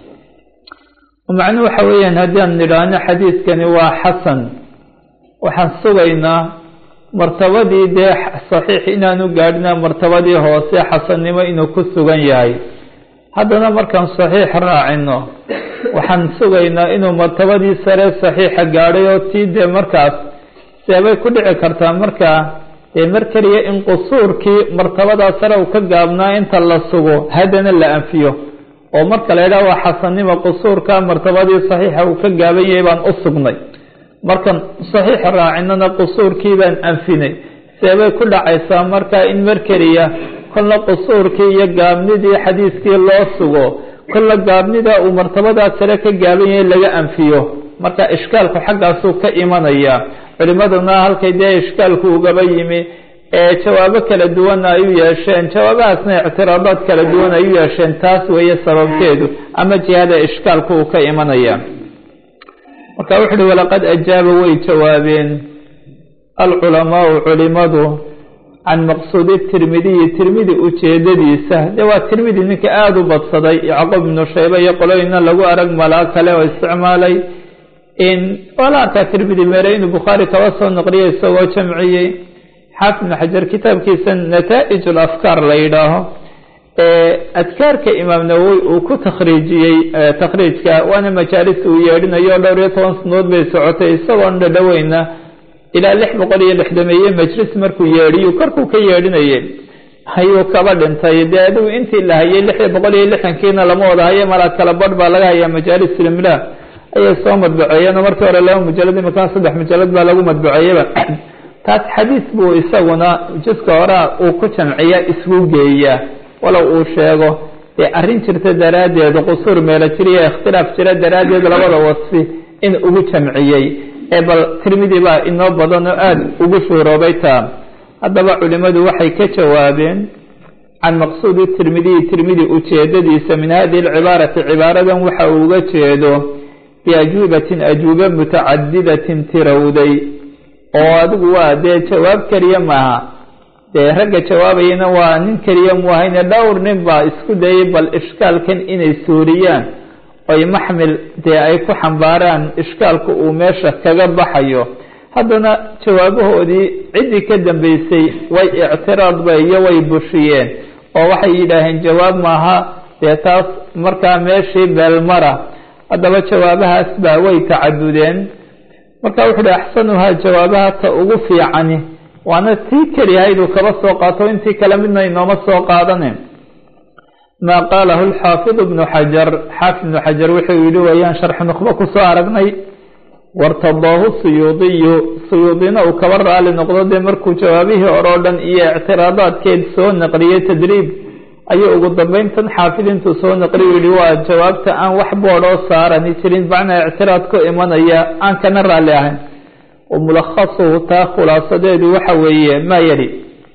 macnuhu waxa weeyaan haddii aan nidhaahno xadiiskani waa xasan waxaan sugaynaa martabadii dee saxiix inaanu gaadhina martabadii hoose xasannimo inuu ku sugan yahay haddana markaan saxiix raacino waxaan sugaynaa inuu martabadii sare saxiixa gaadhay oo tii dee markaas seebay ku dhici kartaa markaa dee mar keliya in qusuurkii martabadaa sare uu ka gaabnaa inta la sugo haddana la anfiyo oo marka la yidhaha waa xasannimo qusuurka martabadii saxiixa uu ka gaaban yahay baan u sugnay markan saxiix raacinana qusuurkii baan anfinay seebay ku dhacaysaa markaa in mar keliya kolna qusuurkii iyo gaabnidii xadiiskii loo sugo kolla gaabnida uu martabadaa sare ka gaaban yahay laga anfiyo marka ishkaalku xaggaasuu ka imanaya culimaduna halkay dee ishkaalku ugaba yimi ee jawaabo kala duwanna ay u yeesheen jawaabahaasna ictiraadaad kala duwan ay u yeesheen taas weeye sababkeedu ama jihada ishkaalku uu ka imanaya marka wuxu uhi walaqad ajaaba way jawaabeen alculamaau culimadu can maqsuudi tirmidiyi tirmidi ujeedadiisa dee waa tirmidi ninka aada u badsaday yacquub ibnu shayba iyo qolooyina lagu arag malaa kale oo isticmaalay in waa la arkaa tirmidi meere inuu bukhaari kaba soo naqliyay isagoo jamciyey xaafid ibnu xajar kitaabkiisa nataa-ij ulafkaar la yidhaaho adkaarka imaam nawowi uu ku takhriijiyey takhriijka waana majaalis uu yeedhinayo dhowr iyo toban sanood bay socotay isagoon dhadhoweyna ilaa lix boqol iyo lixdameeye majlis markuu yeedhiyu korkuu ka yeedhinayay ayuu kaba dhintay dee adigu intii la hayay lix boqol iyo lixdankiina lama wada haye malaa kala badh baa laga hayaa majaalis ilimlah ayay soo madbuceeyeen oo markii hore laba mujalad imakaan saddex mujalad baa lagu madbuceeyaba taas xadiis buu isaguna juska horaa uu ku jamciya isgu geeyaa walow uu sheego dee arrin jirta daraaddeed qusuur meelo jiriyo ikhtilaaf jira daraaddeed labada wasfi in ugu jamciyey ee bal tirmidi baa inoo badan oo aada ugu shuuroobay taa haddaba culimmadu waxay ka jawaabeen can maqsuudi tirmidiyi tirmidi ujeedadiisa min hadihi alcibaarati cibaaradan waxa uu uga jeedo biajuubatin ajuuba mutacadidatin tirowday oo adigu waa dee jawaab keliya maaha dee ragga jawaabayana waa nin keliya mu ahayne dhowr nin baa isku dayay bal ishkaalkan inay suuriyaan oy maxmil dee ay ku xambaaraan ishkaalku uu meesha kaga baxayo haddana jawaabahoodii ciddii ka dambeysay way ictiraadba iyo way bushiyeen oo waxay yidhaaheen jawaab maaha dee taas markaa meeshii beelmara haddaba jawaabahaas baa way tacadudeen marka wuxu uhi axsanuhaa jawaabaha ta ugu fiicani waana tii keliyahayduu kaba soo qaato intii kale midna inooma soo qaadanin maa qaalahu lxaafid ibnu xajar xaafid ibnu xajar wuxuu yihi wayaan sharxi nukhbo kusoo aragnay wartadaahu suyuudiyu suyuudina uu kaba raali noqdo dee markuu jawaabihii hore oo dhan iyo ictiraadaadkeed soo naqliyey tadriib ayuu ugu dambeyn tan xaafid intuu soo naqliy yihi waa jawaabta aan wax boodhoo saarani jirin macnaa ictiraad ku imanaya aan kana raalli ahayn wamulakhasuhu taa khulaasadeedu waxa weeye maa yali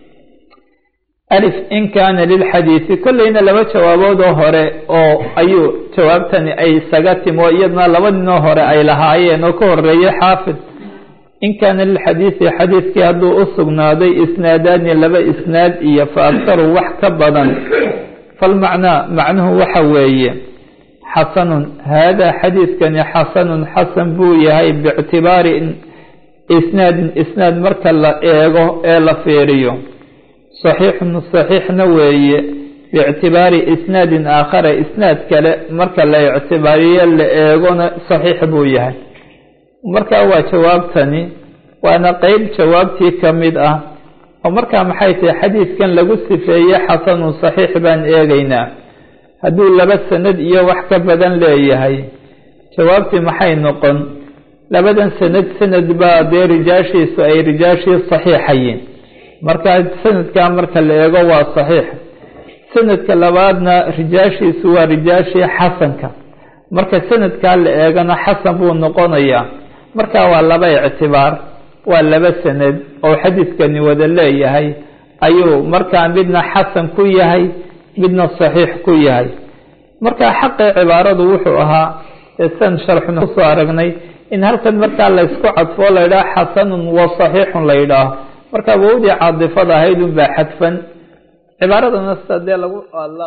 alif in kaana lilxadiidi kolleyna laba jawaabood oo hore oo ayuu jawaabtani ay isaga timo iyadna laba ninoo hore ay lahaayeen oo ka horeeyay xaafid in kaana lilxadiidi xadiidkii hadduu u sugnaaday isnaadaani laba isnaad iyo fa aktaru wax ka badan falmacnaa macnuhu waxa weeye xasanun haadaa xadiidkani xasanun xasan buu yahay biictibaari isnaadin isnaad marka la eego ee la fiiriyo saxiixun saxiixna weeye biictibaari isnaadin aakhara isnaad kale marka la ictibaariyo la eegona saxiix buu yahay markaa waa jawaabtani waana qeyb jawaabtii ka mid ah oo markaa maxay tahay xadiidkan lagu sifeeye xasanun saxiix baan eegaynaa hadduu laba sanad iyo wax ka badan leeyahay jawaabtii maxay noqon labadan sanad sanad baa dee rijaashiisu ay rijaashii saxiixayiin markaa sanadkaa marka la eego waa saxiix sanadka labaadna rijaashiisu waa rijaashii xasanka marka sanadkaa la eegana xasan buu noqonayaa marka waa laba ictibaar waa laba sanad oo xadiidkani wada leeyahay ayuu markaa midna xasan ku yahay midna saxiix ku yahay marka xaqii cibaaradu wuxuu ahaa san sharxuna kusoo aragnay in halkan markaa laysku cadfoo la yidhaah xasanun wa saxiixun la yidhaaho marka wowdii caadifada ahayd un baa xadfan cibaaradana sida dee lagu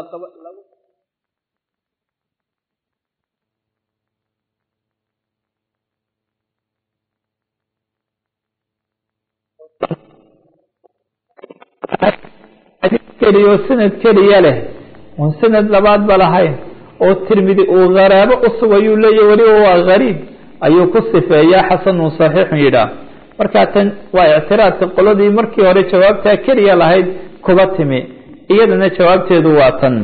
keliyo sanad keliya leh oon sanad labaad ba lahayn oo tirmidi uu kharaabo u sugayuu leeyahy weliba waa gariib ayuu ku sifeeyaa xasanun saxiixun yidhaah markaa tan waa ictiraadka qoladii markii hore jawaabtaa keliya lahayd kuba timi iyadana jawaabteedu waa tan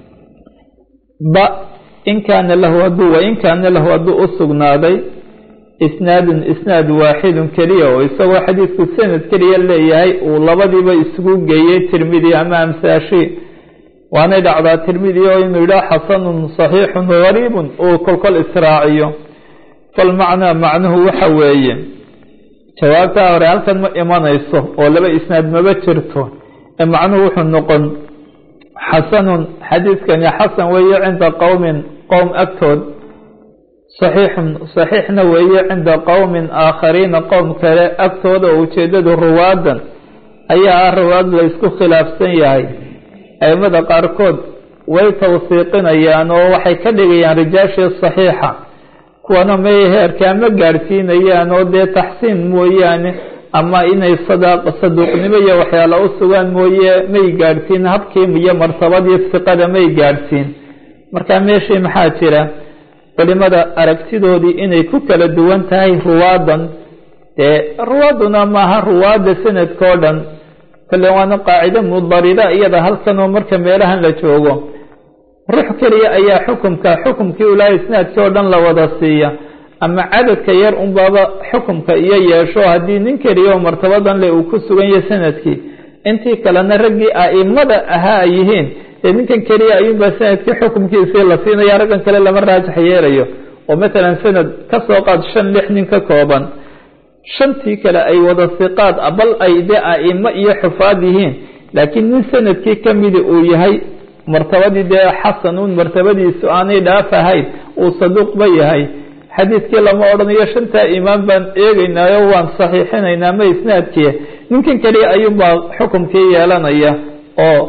ba in kaana lahu hadduu wain kaana lahu hadduu u sugnaaday isnaadun isnaad waaxidun keliya oo isagoo xadiidku sanad keliya leeyahay uu labadiiba isugu geeyey tirmidi ama amsaashi waanay dhacdaa tirmidi oo inuu yidhaah xasanun saxiixun gariibun uu kolkol israaciyo falmacnaa macnuhu waxa weeye jawaabtaa hore halkan ma imanayso oo laba isnaad maba jirto ee macnuhu wuxuu noqon xasanun xadiidkani xasan weeye cinda qowmin qowm agtood saxiixun saxiixna weeye cinda qowmin aakhariina qowm kale agtooda oo ujeedadu ruwaadan ayaa ah ruwaad la ysku khilaafsan yahay aimada qaarkood way tawsiiqinayaan oo waxay ka dhigayaan rijaashii saxiixa kuwana may heerkaa ma gaadhsiinayaan oo dee taxsiin mooyaane ama inay sadaaq saduuqnimo iyo waxyaala u sugaan mooye may gaadhsiin habkii iyo martabadii siqada may gaadhsiin marka meeshii maxaa jira culimada aragtidoodii inay ku kala duwan tahay ruwaadan dee ruwaaduna maaha ruwaadda sanadka o dhan kale waana qaacido mudarida iyada halkan oo marka meelahan la joogo ruux keliya ayaa xukumka xukumkii ulaa isnaadkii oo dhan la wada siiya ama cadadka yar unbaaba xukumka iyo yeesho haddii nin keliya oo martabadan le uu ku sugan yahay sanadkii intii kalena raggii a'imada ahaa ay yihiin dee ninkan keliya ayuunbaa sanadkii xukumkiisii la siinaya raggan kale lama raajax yeelayo oo matalan sanad ka soo qaad shan lix nin ka kooban shantii kale ay wada siqaad bal ay dee a'imo iyo xufaad yihiin laakiin nin sanadkii ka midi uu yahay martabadii dee xasanuun martabadiisu aanay dhaaf ahayn uu saduuqba yahay xadiidkii lama odhanayo shantaa imaam baan eegeynaayo waan saxiixinaynaa ma isnaadkii ninkan keliya ayuunbaa xukumkii yeelanaya oo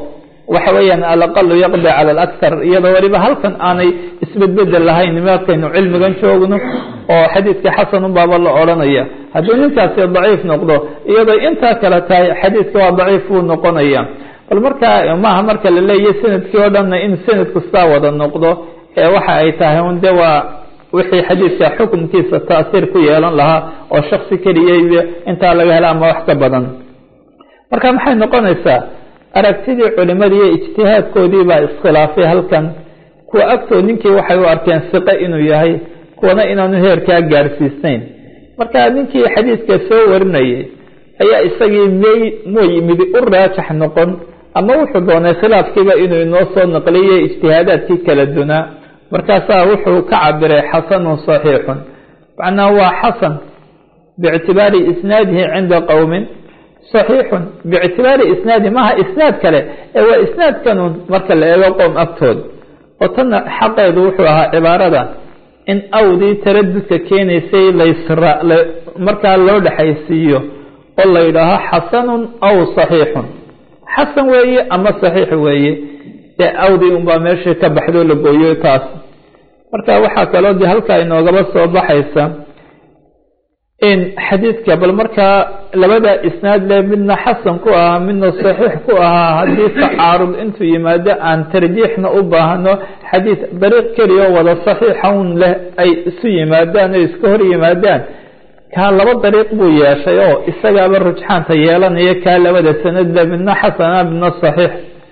waxa weeyaan alaqalu yaqdi cala alakhar iyadoo weliba halkan aanay isbedbedel lahayn markaynu cilmigan joogno oo xadiidka xasanun baaba la odhanaya haddii ninkaasi daciif noqdo iyadoo intaa kale tahay xadiidka waa daciif buu noqonaya bal markaa maaha marka la leeyahy sanadkii oo dhanna in sanadku saa wada noqdo ee waxa ay tahay un de waa wixii xadiidka xukunkiisa taasiir ku yeelan lahaa oo shaksi keliya intaa laga hela ama wax ka badan marka maxay noqonaysaa aragtidii culimadii iyo ijtihaadkoodii baa iskhilaafay halkan kuwa agtood ninkii waxay u arkeen siqe inuu yahay kuwana inaanu heerkaa gaadhsiisnayn marka ninkii xadiidka soo warinayay ayaa isagii may muy midi u raajax noqon ama wuxuu doonay khilaafkiiba inuu inoo soo naqliyay ijtihaadaadkii kala dunaa markaasaa wuxuu ka cabiray xasanun saxiixun macnaha waa xasan biictibaari isnaadihi cinda qowmin saxiixun biictibaari isnaadi maaha isnaad kale ee waa isnaadkanun marka la eego qowm agtood oo tanna xaqeedu wuxuu ahaa cibaarada in awdii taradudka keenaysay laysra markaa loo dhexaysiiyo oo la yidhaaho xasanun aw saxiixun xasan weeye ama saxiix weeye dee awdii unbaa meeshii ka baxdo la gooyo taas marka waxaa kaloo de halkaa inoogaba soo baxaysa in xadiidka bal markaa labada isnaad le midna xasan ku ahaa midna saxiix ku ahaa haddii tacaarud intuu yimaado aan tarjiixna u baahno xadiid dariiq keliya oo wada saxiixa un leh ay isu yimaadaan o iska hor yimaadaan kaa laba dariiq buu yeeshay oo isagaaba rujxaanta yeelanaya kaa labada sanad le midna xasana midna saxiix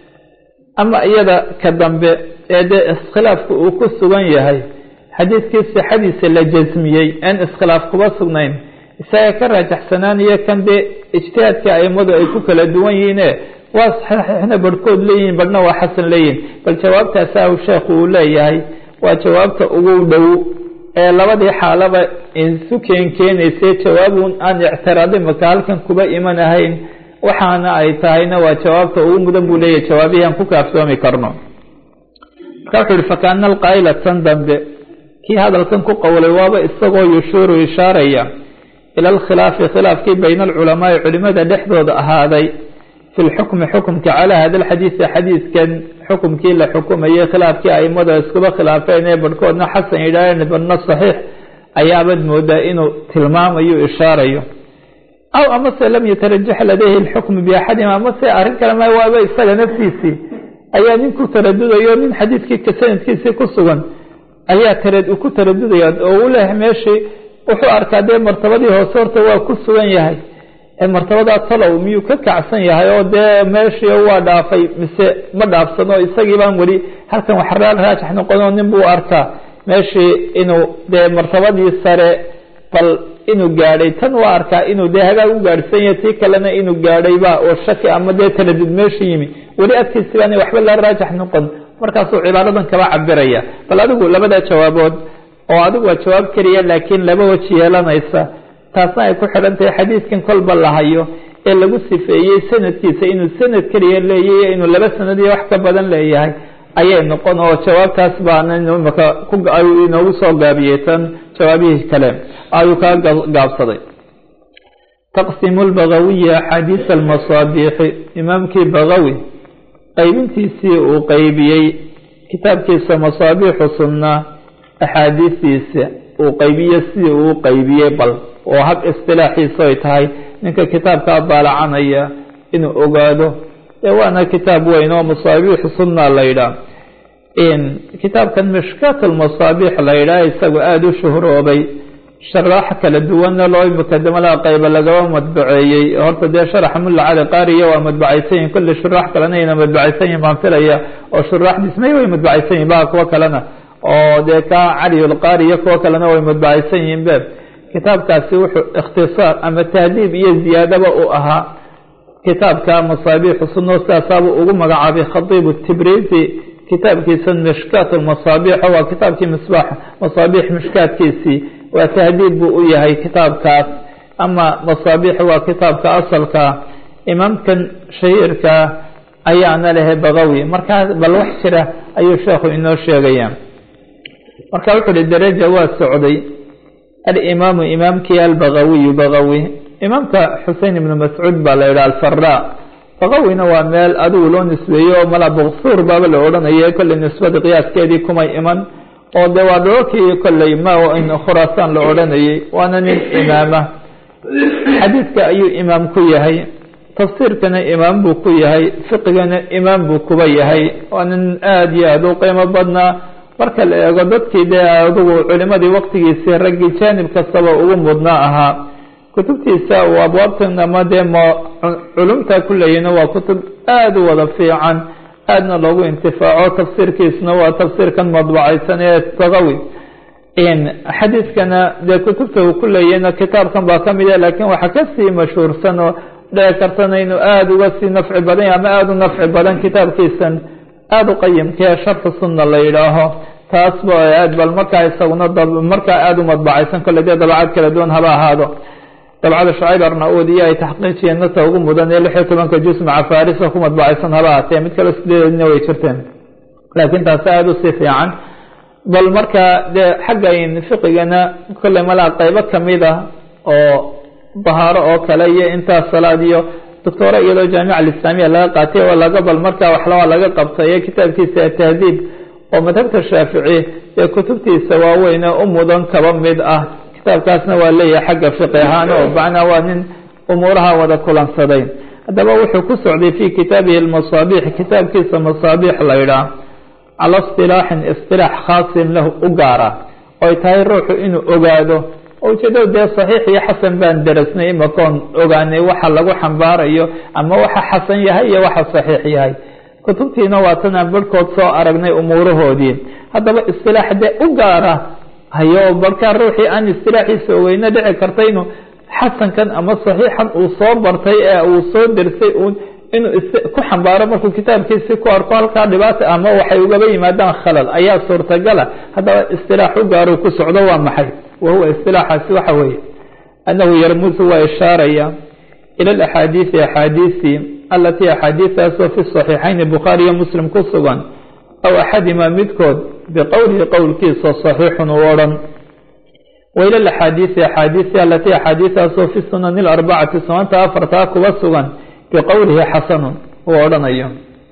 ama iyada ka dambe ee dee iskhilaafka uu ku sugan yahay xadiidkii sixadiisa la jasmiyey aan iskhilaaf kuba sugnayn isaga ka raajaxsanaanaya kan dee ijtihaadka aimadu ay ku kala duwan yihiine waa saxiixna barhkood leeyihin barhna waa xasan leeyihin bal jawaabtaasaa sheekhu uu leeyahay waa jawaabta ugu dhow ee labadii xaalaba isu keen keenaysay jawaabun aan ictiraadi maka halkan kuba iman ahayn waxaana ay tahayna waa jawaabta ugu mudan buu leeyahay jawaabihii aan ku kaaftoomi karno marka wuxuu yihi fakaana alqaa'ila tan dambe kii hadalkan ku qowlay waaba isagoo yushuuru ishaaraya ila alkhilaafi khilaafkii bayna alculamaai culimada dhexdooda ahaaday fi lxukmi xukumka calaa hada alxadiidi xadiidkan xukumkii la xukumayay khilaafkii aimada iskuba khilaafeen ee barhkoodna xasan yidhaaheen barna saxiix ayaabad moodaa inuu tilmaamayo ishaarayo aw amase lam yatarajax ladayhi lxukmu biaxadihim amase arrin kale ma waaba isaga naftiisii ayaa nin ku taradudayo nin xadiidkii sanadkiisii ku sugan ayaa tara ku taradudaya oo u leh meeshii wuxuu arkaa dee martabadii hoose horta waa ku sugan yahay martabadaa talow miyuu ka kacsan yahay oo dee meeshii waa dhaafay mise ma dhaafsano isagii baan weli halkan wax raajax noqonoo nin buu arkaa meeshii inuu dee martabadii sare bal inuu gaadhay tan waa arkaa inuu dee hagaag u gaadhsan yahay tii kalena inuu gaadhayba oo shaki ama dee taradud meesha yimi weli agtiisi baan waxba la raajax noqon markaasuu cibaaradan kaba cabiraya bal adigu labada jawaabood oo adigu waa jawaab keliya laakiin laba weji yeelanaysa taasna ay ku xidhan tahay xadiidkan kolba la hayo ee lagu sifeeyey sanadkiisa inuu sanad keliya leeyahy inuu laba sanad iyo wax ka badan leeyahay ayay noqon oo jawaabtaas baana imaka ayuu inoogu soo gaabiyey tan jawaabihii kale ayuu kaa gaabsaday taqsimu lbagawiyi axaadiis almasaabiixi imaamkii bagawi qaybintiisii uu qaybiyey kitaabkiisa masaabiixu sunna axaadiistiisa uu qaybiye sidii uu qaybiyey bal oo hab istilaaxiisa ay tahay ninka kitaabkaa daalacanaya inuu ogaado ee waana kitaab weyn oo masaabiixu sunna la yidhaah kitaabkan mishkaat almasaabiix la yidhaah isagoo aada u shuhroobay sharaax kala duwanna loo mukadamada qayba lagaba madbaceeyey horta dee sharaxa mulla cali qaariya waa madbacaysan yihin kulli shuraax kalena ayna madbacaysan yihin baan filaya oo shuraax dhismay way madbacaysan yihin ba kuwa kalena oo dee ka caliyulqaariya kuwa kalena way madbacaysan yihiin be kitaabkaasi wuxuu ikhtisaar ama tahdiib iyo ziyaadaba u ahaa kitaabka masaabiixu sunno sidaasaabuu ugu magacaabay khatiibu tibrizi kitaabkiisa mishkaat masaabiix waa kitaabkii misbaax masaabiix mishkaatkiisii waa tahdiib buu u yahay kitaabkaas ama masaabiix waa kitaabka asalka imaamkan shahiirka ayaana lehe bagawi markaa bal wax jira ayuu sheekhu inoo sheegaya marka wuxuu uhi daraja waa socday alimaamu imaamkii albagawiyu bagawi imaamka xusein ibnu mascuud baa la yidhaha alfara baqawina waa meel adigu loo nisbeeyo oo mala buksuur baaba la odhanaya kolley nisbada qiyaaskeedii kumay iman oo de waa dhookii kolley ma khuraasaan la odhanayay waana nin imaama xadiidka ayuu imaam ku yahay tafsiirkana imaam buu ku yahay fiqigana imaam buu kuba yahay waa nin aada iyo aada u qiimo badnaa marka la eego dadkii dee adigu culimadii waqtigiisii raggii jaanib kastaba ugu mudnaa ahaa kutubtiisa uu abwaabtan ama dee m culumta ku leeyina waa kutub aada u wada fiican aadna loogu intifaaco tafsiirkiisna waa tafsiirkan madbacaysan ee baqawi xadiidkana dee kutubta uu ku leeyahna kitaabkan baa kamid a laakiin waxaa kasii mashhuursan oo dhici kartana inuu aada uga sii nafci badan ama aada u nafci badan kitaabkiisan aada u qayimkee sharxu sunna la yidhaaho taas ba aad bal markaa isaguna markaa aada u madbacaysan kole dee dabacad kala duwan haba ahaado dabcada shacayb arna-uud iyo ay taxqiijiyeen nata ugu mudan ee lix iyo tobanka juz maca farisa ku madbacaysan haba ahatee mid kale sideedna way jirteen laakiin taasi aada usii fiican bal marka dee xaggan fiqigana kolley malaa qeybo kamid ah oo dahaaro oo kale iyo intaas salaad iyo doctoora iyadoo jaamica alislaamiya laga qaatay oo laga bal markaa waxlabaa laga qabtay kitaabkiisa atahdiib oo madhabta shaafici ee kutubtiisa waaweyne u mudan kaba mid ah kitaabkaasna waa leeyahay xagga fiqi ahaan oo macnaa waa nin umuuraha wada kulansaday haddaba wuxuu ku socday fi kitaabihi almasaabix kitaabkiisa masaabix la yidhaah cala istilaaxin istilaax khaasin lahu u gaara oy tahay ruuxu inuu ogaado ujeedada dee saxiix iyo xasan baan derasnay imakoon ogaanay waxa lagu xambaarayo ama waxa xasan yahay iyo waxa saxiix yahay kutubtiina waa tanaan barhkood soo aragnay umuurahoodii haddaba istilaax dee u gaara hayo barkaa ruuxii aan istilaaxiisa ogeyna dhici karta inuu xasankan ama saxiixan uu soo bartay ee uu soo dersay uun inuu ku xambaaro markuu kitaabkiisii ku arko halkaa dhibaata ama waxay ugaba yimaadaan khalal ayaa suurtagala haddaba istilaax u gaaro ku socdo waa maxay wahuwa istilaaxaasi waxa weeye annahu yarmusu waa ishaaraya ila alaxaadiisi axaadiisi alatii axaadiistaasoo fi saxiixayni bukhaari iyo muslim ku sugan aw axadima midkood biqowlihi qowlkiisa saxiixun u odhan wa ila alaxaadiisi axaadiisi alatii axaadiistaasoo fi sunani alarbacati sunanta afartaa kuba sugan biqowlihi xasanun uu odhanayo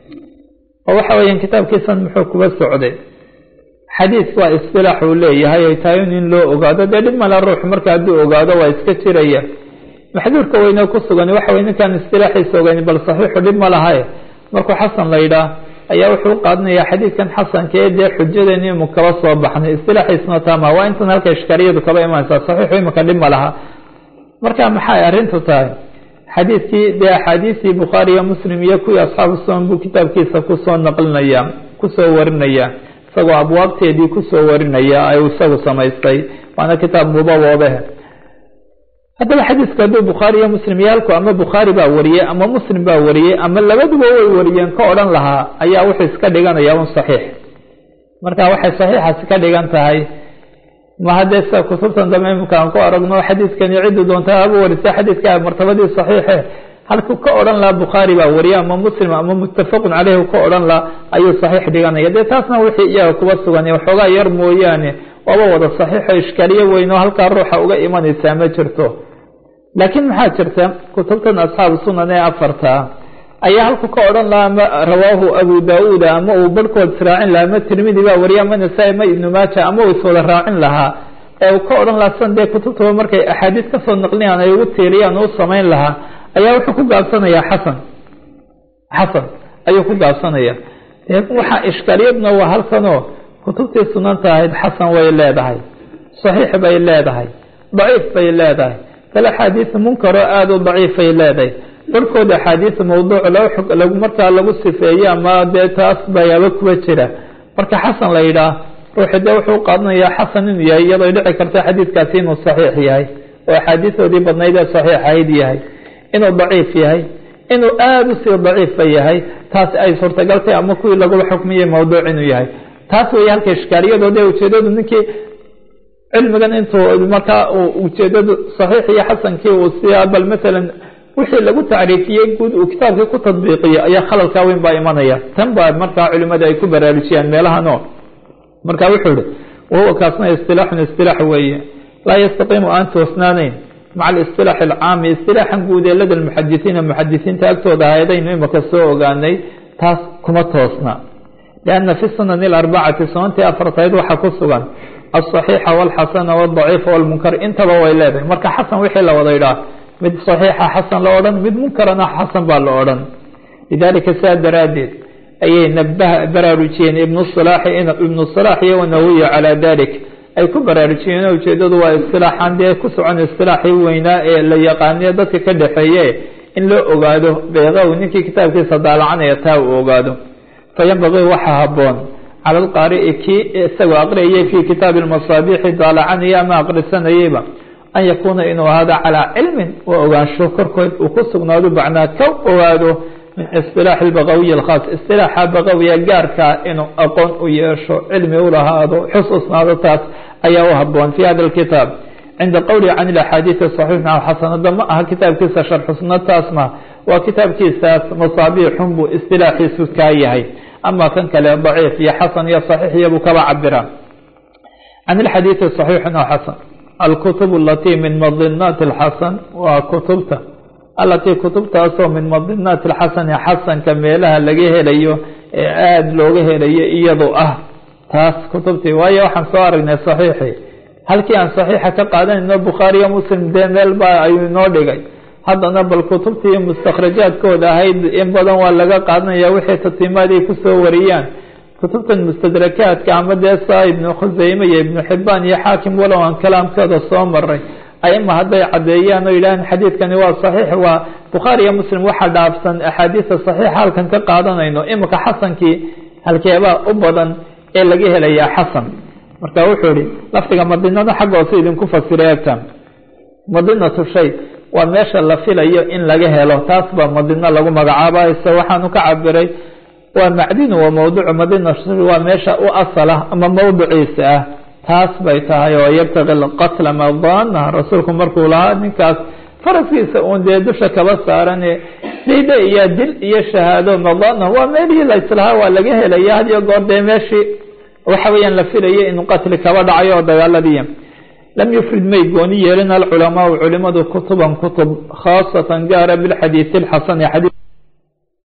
oo waxa weeyaan kitaabkiisan muxuu kuba socday xadiis waa istilaax uu leeyahay ay tahay in loo ogaado dee dhib mala ruux marka hadduu ogaado waa iska jiraya maxduurka weyne ku sugan waxa wey ninkaan istilaaxiisa ogeyn bal saxiixu dhib ma lahae markuu xasan la yidhaah ayaa wuxuu qaadanayaa xadiidkan xasanka ee dee xujadeeni imu kaba soo baxnay istilaaxiisna taama waa intan halka ishkaariyadu kaba imanaysaa saxiixu imika dhib ma laha marka maxay arrintu tahay xadiidkii dee axaadiistii bukhaari iyo muslim iyo kuwii asxaabu sunan buu kitaabkiisa kusoo naqlinaya kusoo warinaya isagoo abwaabteedii kusoo warinaya ay isagu samaystay waana kitaab mudawoobe haddaba xadiisku hadduu bukhaari iyo muslim yaalku ama bukhaari baa wariyey ama muslim baa wariyey ama labaduba way wariyeen ka odhan lahaa ayaa wuxuu iska dhiganaya un saxiix marka waxay saxiixaasi ka dhigan tahay ma haddee sida kutubtan dambe imika aan ku aragno xadiidkani ciddu doontaa haba warisa xadiidka martabadii saxiixe halkuu ka odhan lahaa bukhaari baa wariye ama muslim ama muttafaqun caleyhi ka odhan laha ayuu saxiix dhiganaya dee taasna wixii iyaga kuba sugan waxoogaa yar mooyaane waaba wada saxiixo ishkaaliye weyn oo halkaa ruuxa uga imanaysaa ma jirto laakiin maxaa jirta kutubtan asxaabu sunan ee afarta ayaa halku ka odhan lahaa ama rawaahu abu daauuda ama uu barhkood israacin lahaa ama tirmidi baa wariye ama nasaa-i ama ibnu maaja ama uu iswada raacin lahaa ee uu ka odhan lahaa san dee kutubtaba markay axaadiis kasoo naqliyaan ay ugu tiiriyaan u samayn lahaa ayaa wuxuu ku gaabsanayaa xasan xasan ayuu ku gaabsanaya waxaa ishkaaliyadna waa halkanoo kutubtii sunanta ahayd xasan way leedahay saxiix bay leedahay daciif bay leedahay kale axaadiis munkaroo aada u daciifay leedahay barhkooda axaadiis mawduuc lagu markaa lagu sifeeye ama dee taas bayaaba kuwa jira marka xasan la yidhaah ruuxi dee wuxuu qaadanayaa xasan inuu yahay iyadoo dhici karta xadiidkaasi inuu saxiix yahay oo axaadiisoodii badnayd ee saxiix ahayd yahay inuu daciif yahay inuu aada usii daciifa yahay taas ay suurtagaltay ama kuwii lagula xukmiyey mawduuc inuu yahay taas wey halka ishkaaliyadoo dee ujeedadu ninkii cilmigan intuu markaa ujeedadu saxiix iyo xasankii uu siyaa bal maalan wixii lagu tacriifiyey guud uu kitaabkii ku tadbiiqiyo ayaa khalalkaa weyn baa imanaya tan baa markaa culimada ay ku baraarujiyaan meelahano marka wuxuu ihi wahuwa kaasna istilaaxun istilaax weeye laa yastaqiimu aan toosnaanayn maca alisilaax alcaami istilaaxan guud ee lada lmuxadisiina muxadisiinta agtooda ahaydaynu imaka soo ogaanay taas kuma toosna lianna fi sunani alarbacati sunantii afartayd waxaa ku sugan alصaxiixa walxasana wadaciifa walmunkar intaba way leedahay marka xasan wixii la wada idhaah mid saxiixa xasan la odhan mid munkarana xasan baa la odhan lidalika sidaa daraaddeed ayay nabaha baraarujiyeen ibnu salaaxi ibnu salaax iyo wanawiya calaa dalik ay ku baraarujiyeen ujeedadu waa istilaaxan dee ku socon istilaaxii weynaa ee la yaqaaniyo dadka ka dhexeeye in loo ogaado beeqow ninkii kitaabkiisa daalacanaya taa uu ogaado fayanbagii waxaa haboon cala alqaari'i kii isagoo aqriyayay fii kitaabi lmasaabixi daalacanaya ama aqrisanayeyba an yakuuna inuu ahaado calaa cilmin waa ogaansho korkood uu ku sugnaado bacnaa ka ogaado min istilaaxi lbaqawiyi alkhaas istilaaxa baqawiya gaarkaa inuu aqoon u yeesho cilmi u lahaado xusuusnaado taas ayaa u haboon fi hada alkitaab cinda qowlihi can ilaxaadiidi saxiix maca xasanada ma aha kitaabkiisa sharxusna taas ma waa kitaabkiisaas masaabiixun buu istilaaxiisu kaa yahay ama kan kale daciif iyo xasan iyo saxiix iyabuu kaba cabira can ilxadiidi saxiixun oo xasan alkutub alatii min madinaati alxasan waa kutubta alatii kutubtaasoo min madinaati alxasani xasanka meelaha laga helayo ee aada looga helayo iyadu ah taas kutubtii waayo waxaan soo aragnay saxiixii halkii aan saxiixa ka qaadanayno bukhaariyo muslim dee meel baa ayuu inoo dhigay haddana bal kutubtii mustakhrajaadkooda ahayd in badan waa laga qaadanaya wixii tatiimaad ay kusoo wariyaan kutubtan mustadrakaadka ama dee saa ibnu khuseyme iyo ibnu xibaan iyo xaakim walow aan kalaamkooda soo maray aima hadday caddeeyaan oo yidhahaan xadiidkani waa saxiix waa bukhaari iyo muslim waxaa dhaafsan axaadiisa saxiixa halkan ka qaadanayno imika xasankii halkeebaa u badan ee laga helayaa xasan marka wuxuu ihi lafdiga madinada xagga hoose idinku fasira eegta madinatu shay waa meesha la filayo in laga helo taas baa madino lagu magacaabayso waxaanu ka cabiray waa macdinu wa mawducu madina waa meesha u asala ama mawduciisa ah taas bay tahay oo yabtaqi qatla madana rasuulku markuu lahaa ninkaas faraskiisa uun dee dusha kaba saaran dayda iyo dil iyo shahaado madana waa meelihii la islahaa waa laga helaya had iyo goor dee meeshii waxa weeyaan la filaya inuu qatli kaba dhacayo oo dagaaladiiya lam yufrid may gooni yeelin alculamaau culimadu kutuban kutub khaasatan gaara bilxadiidi alxasani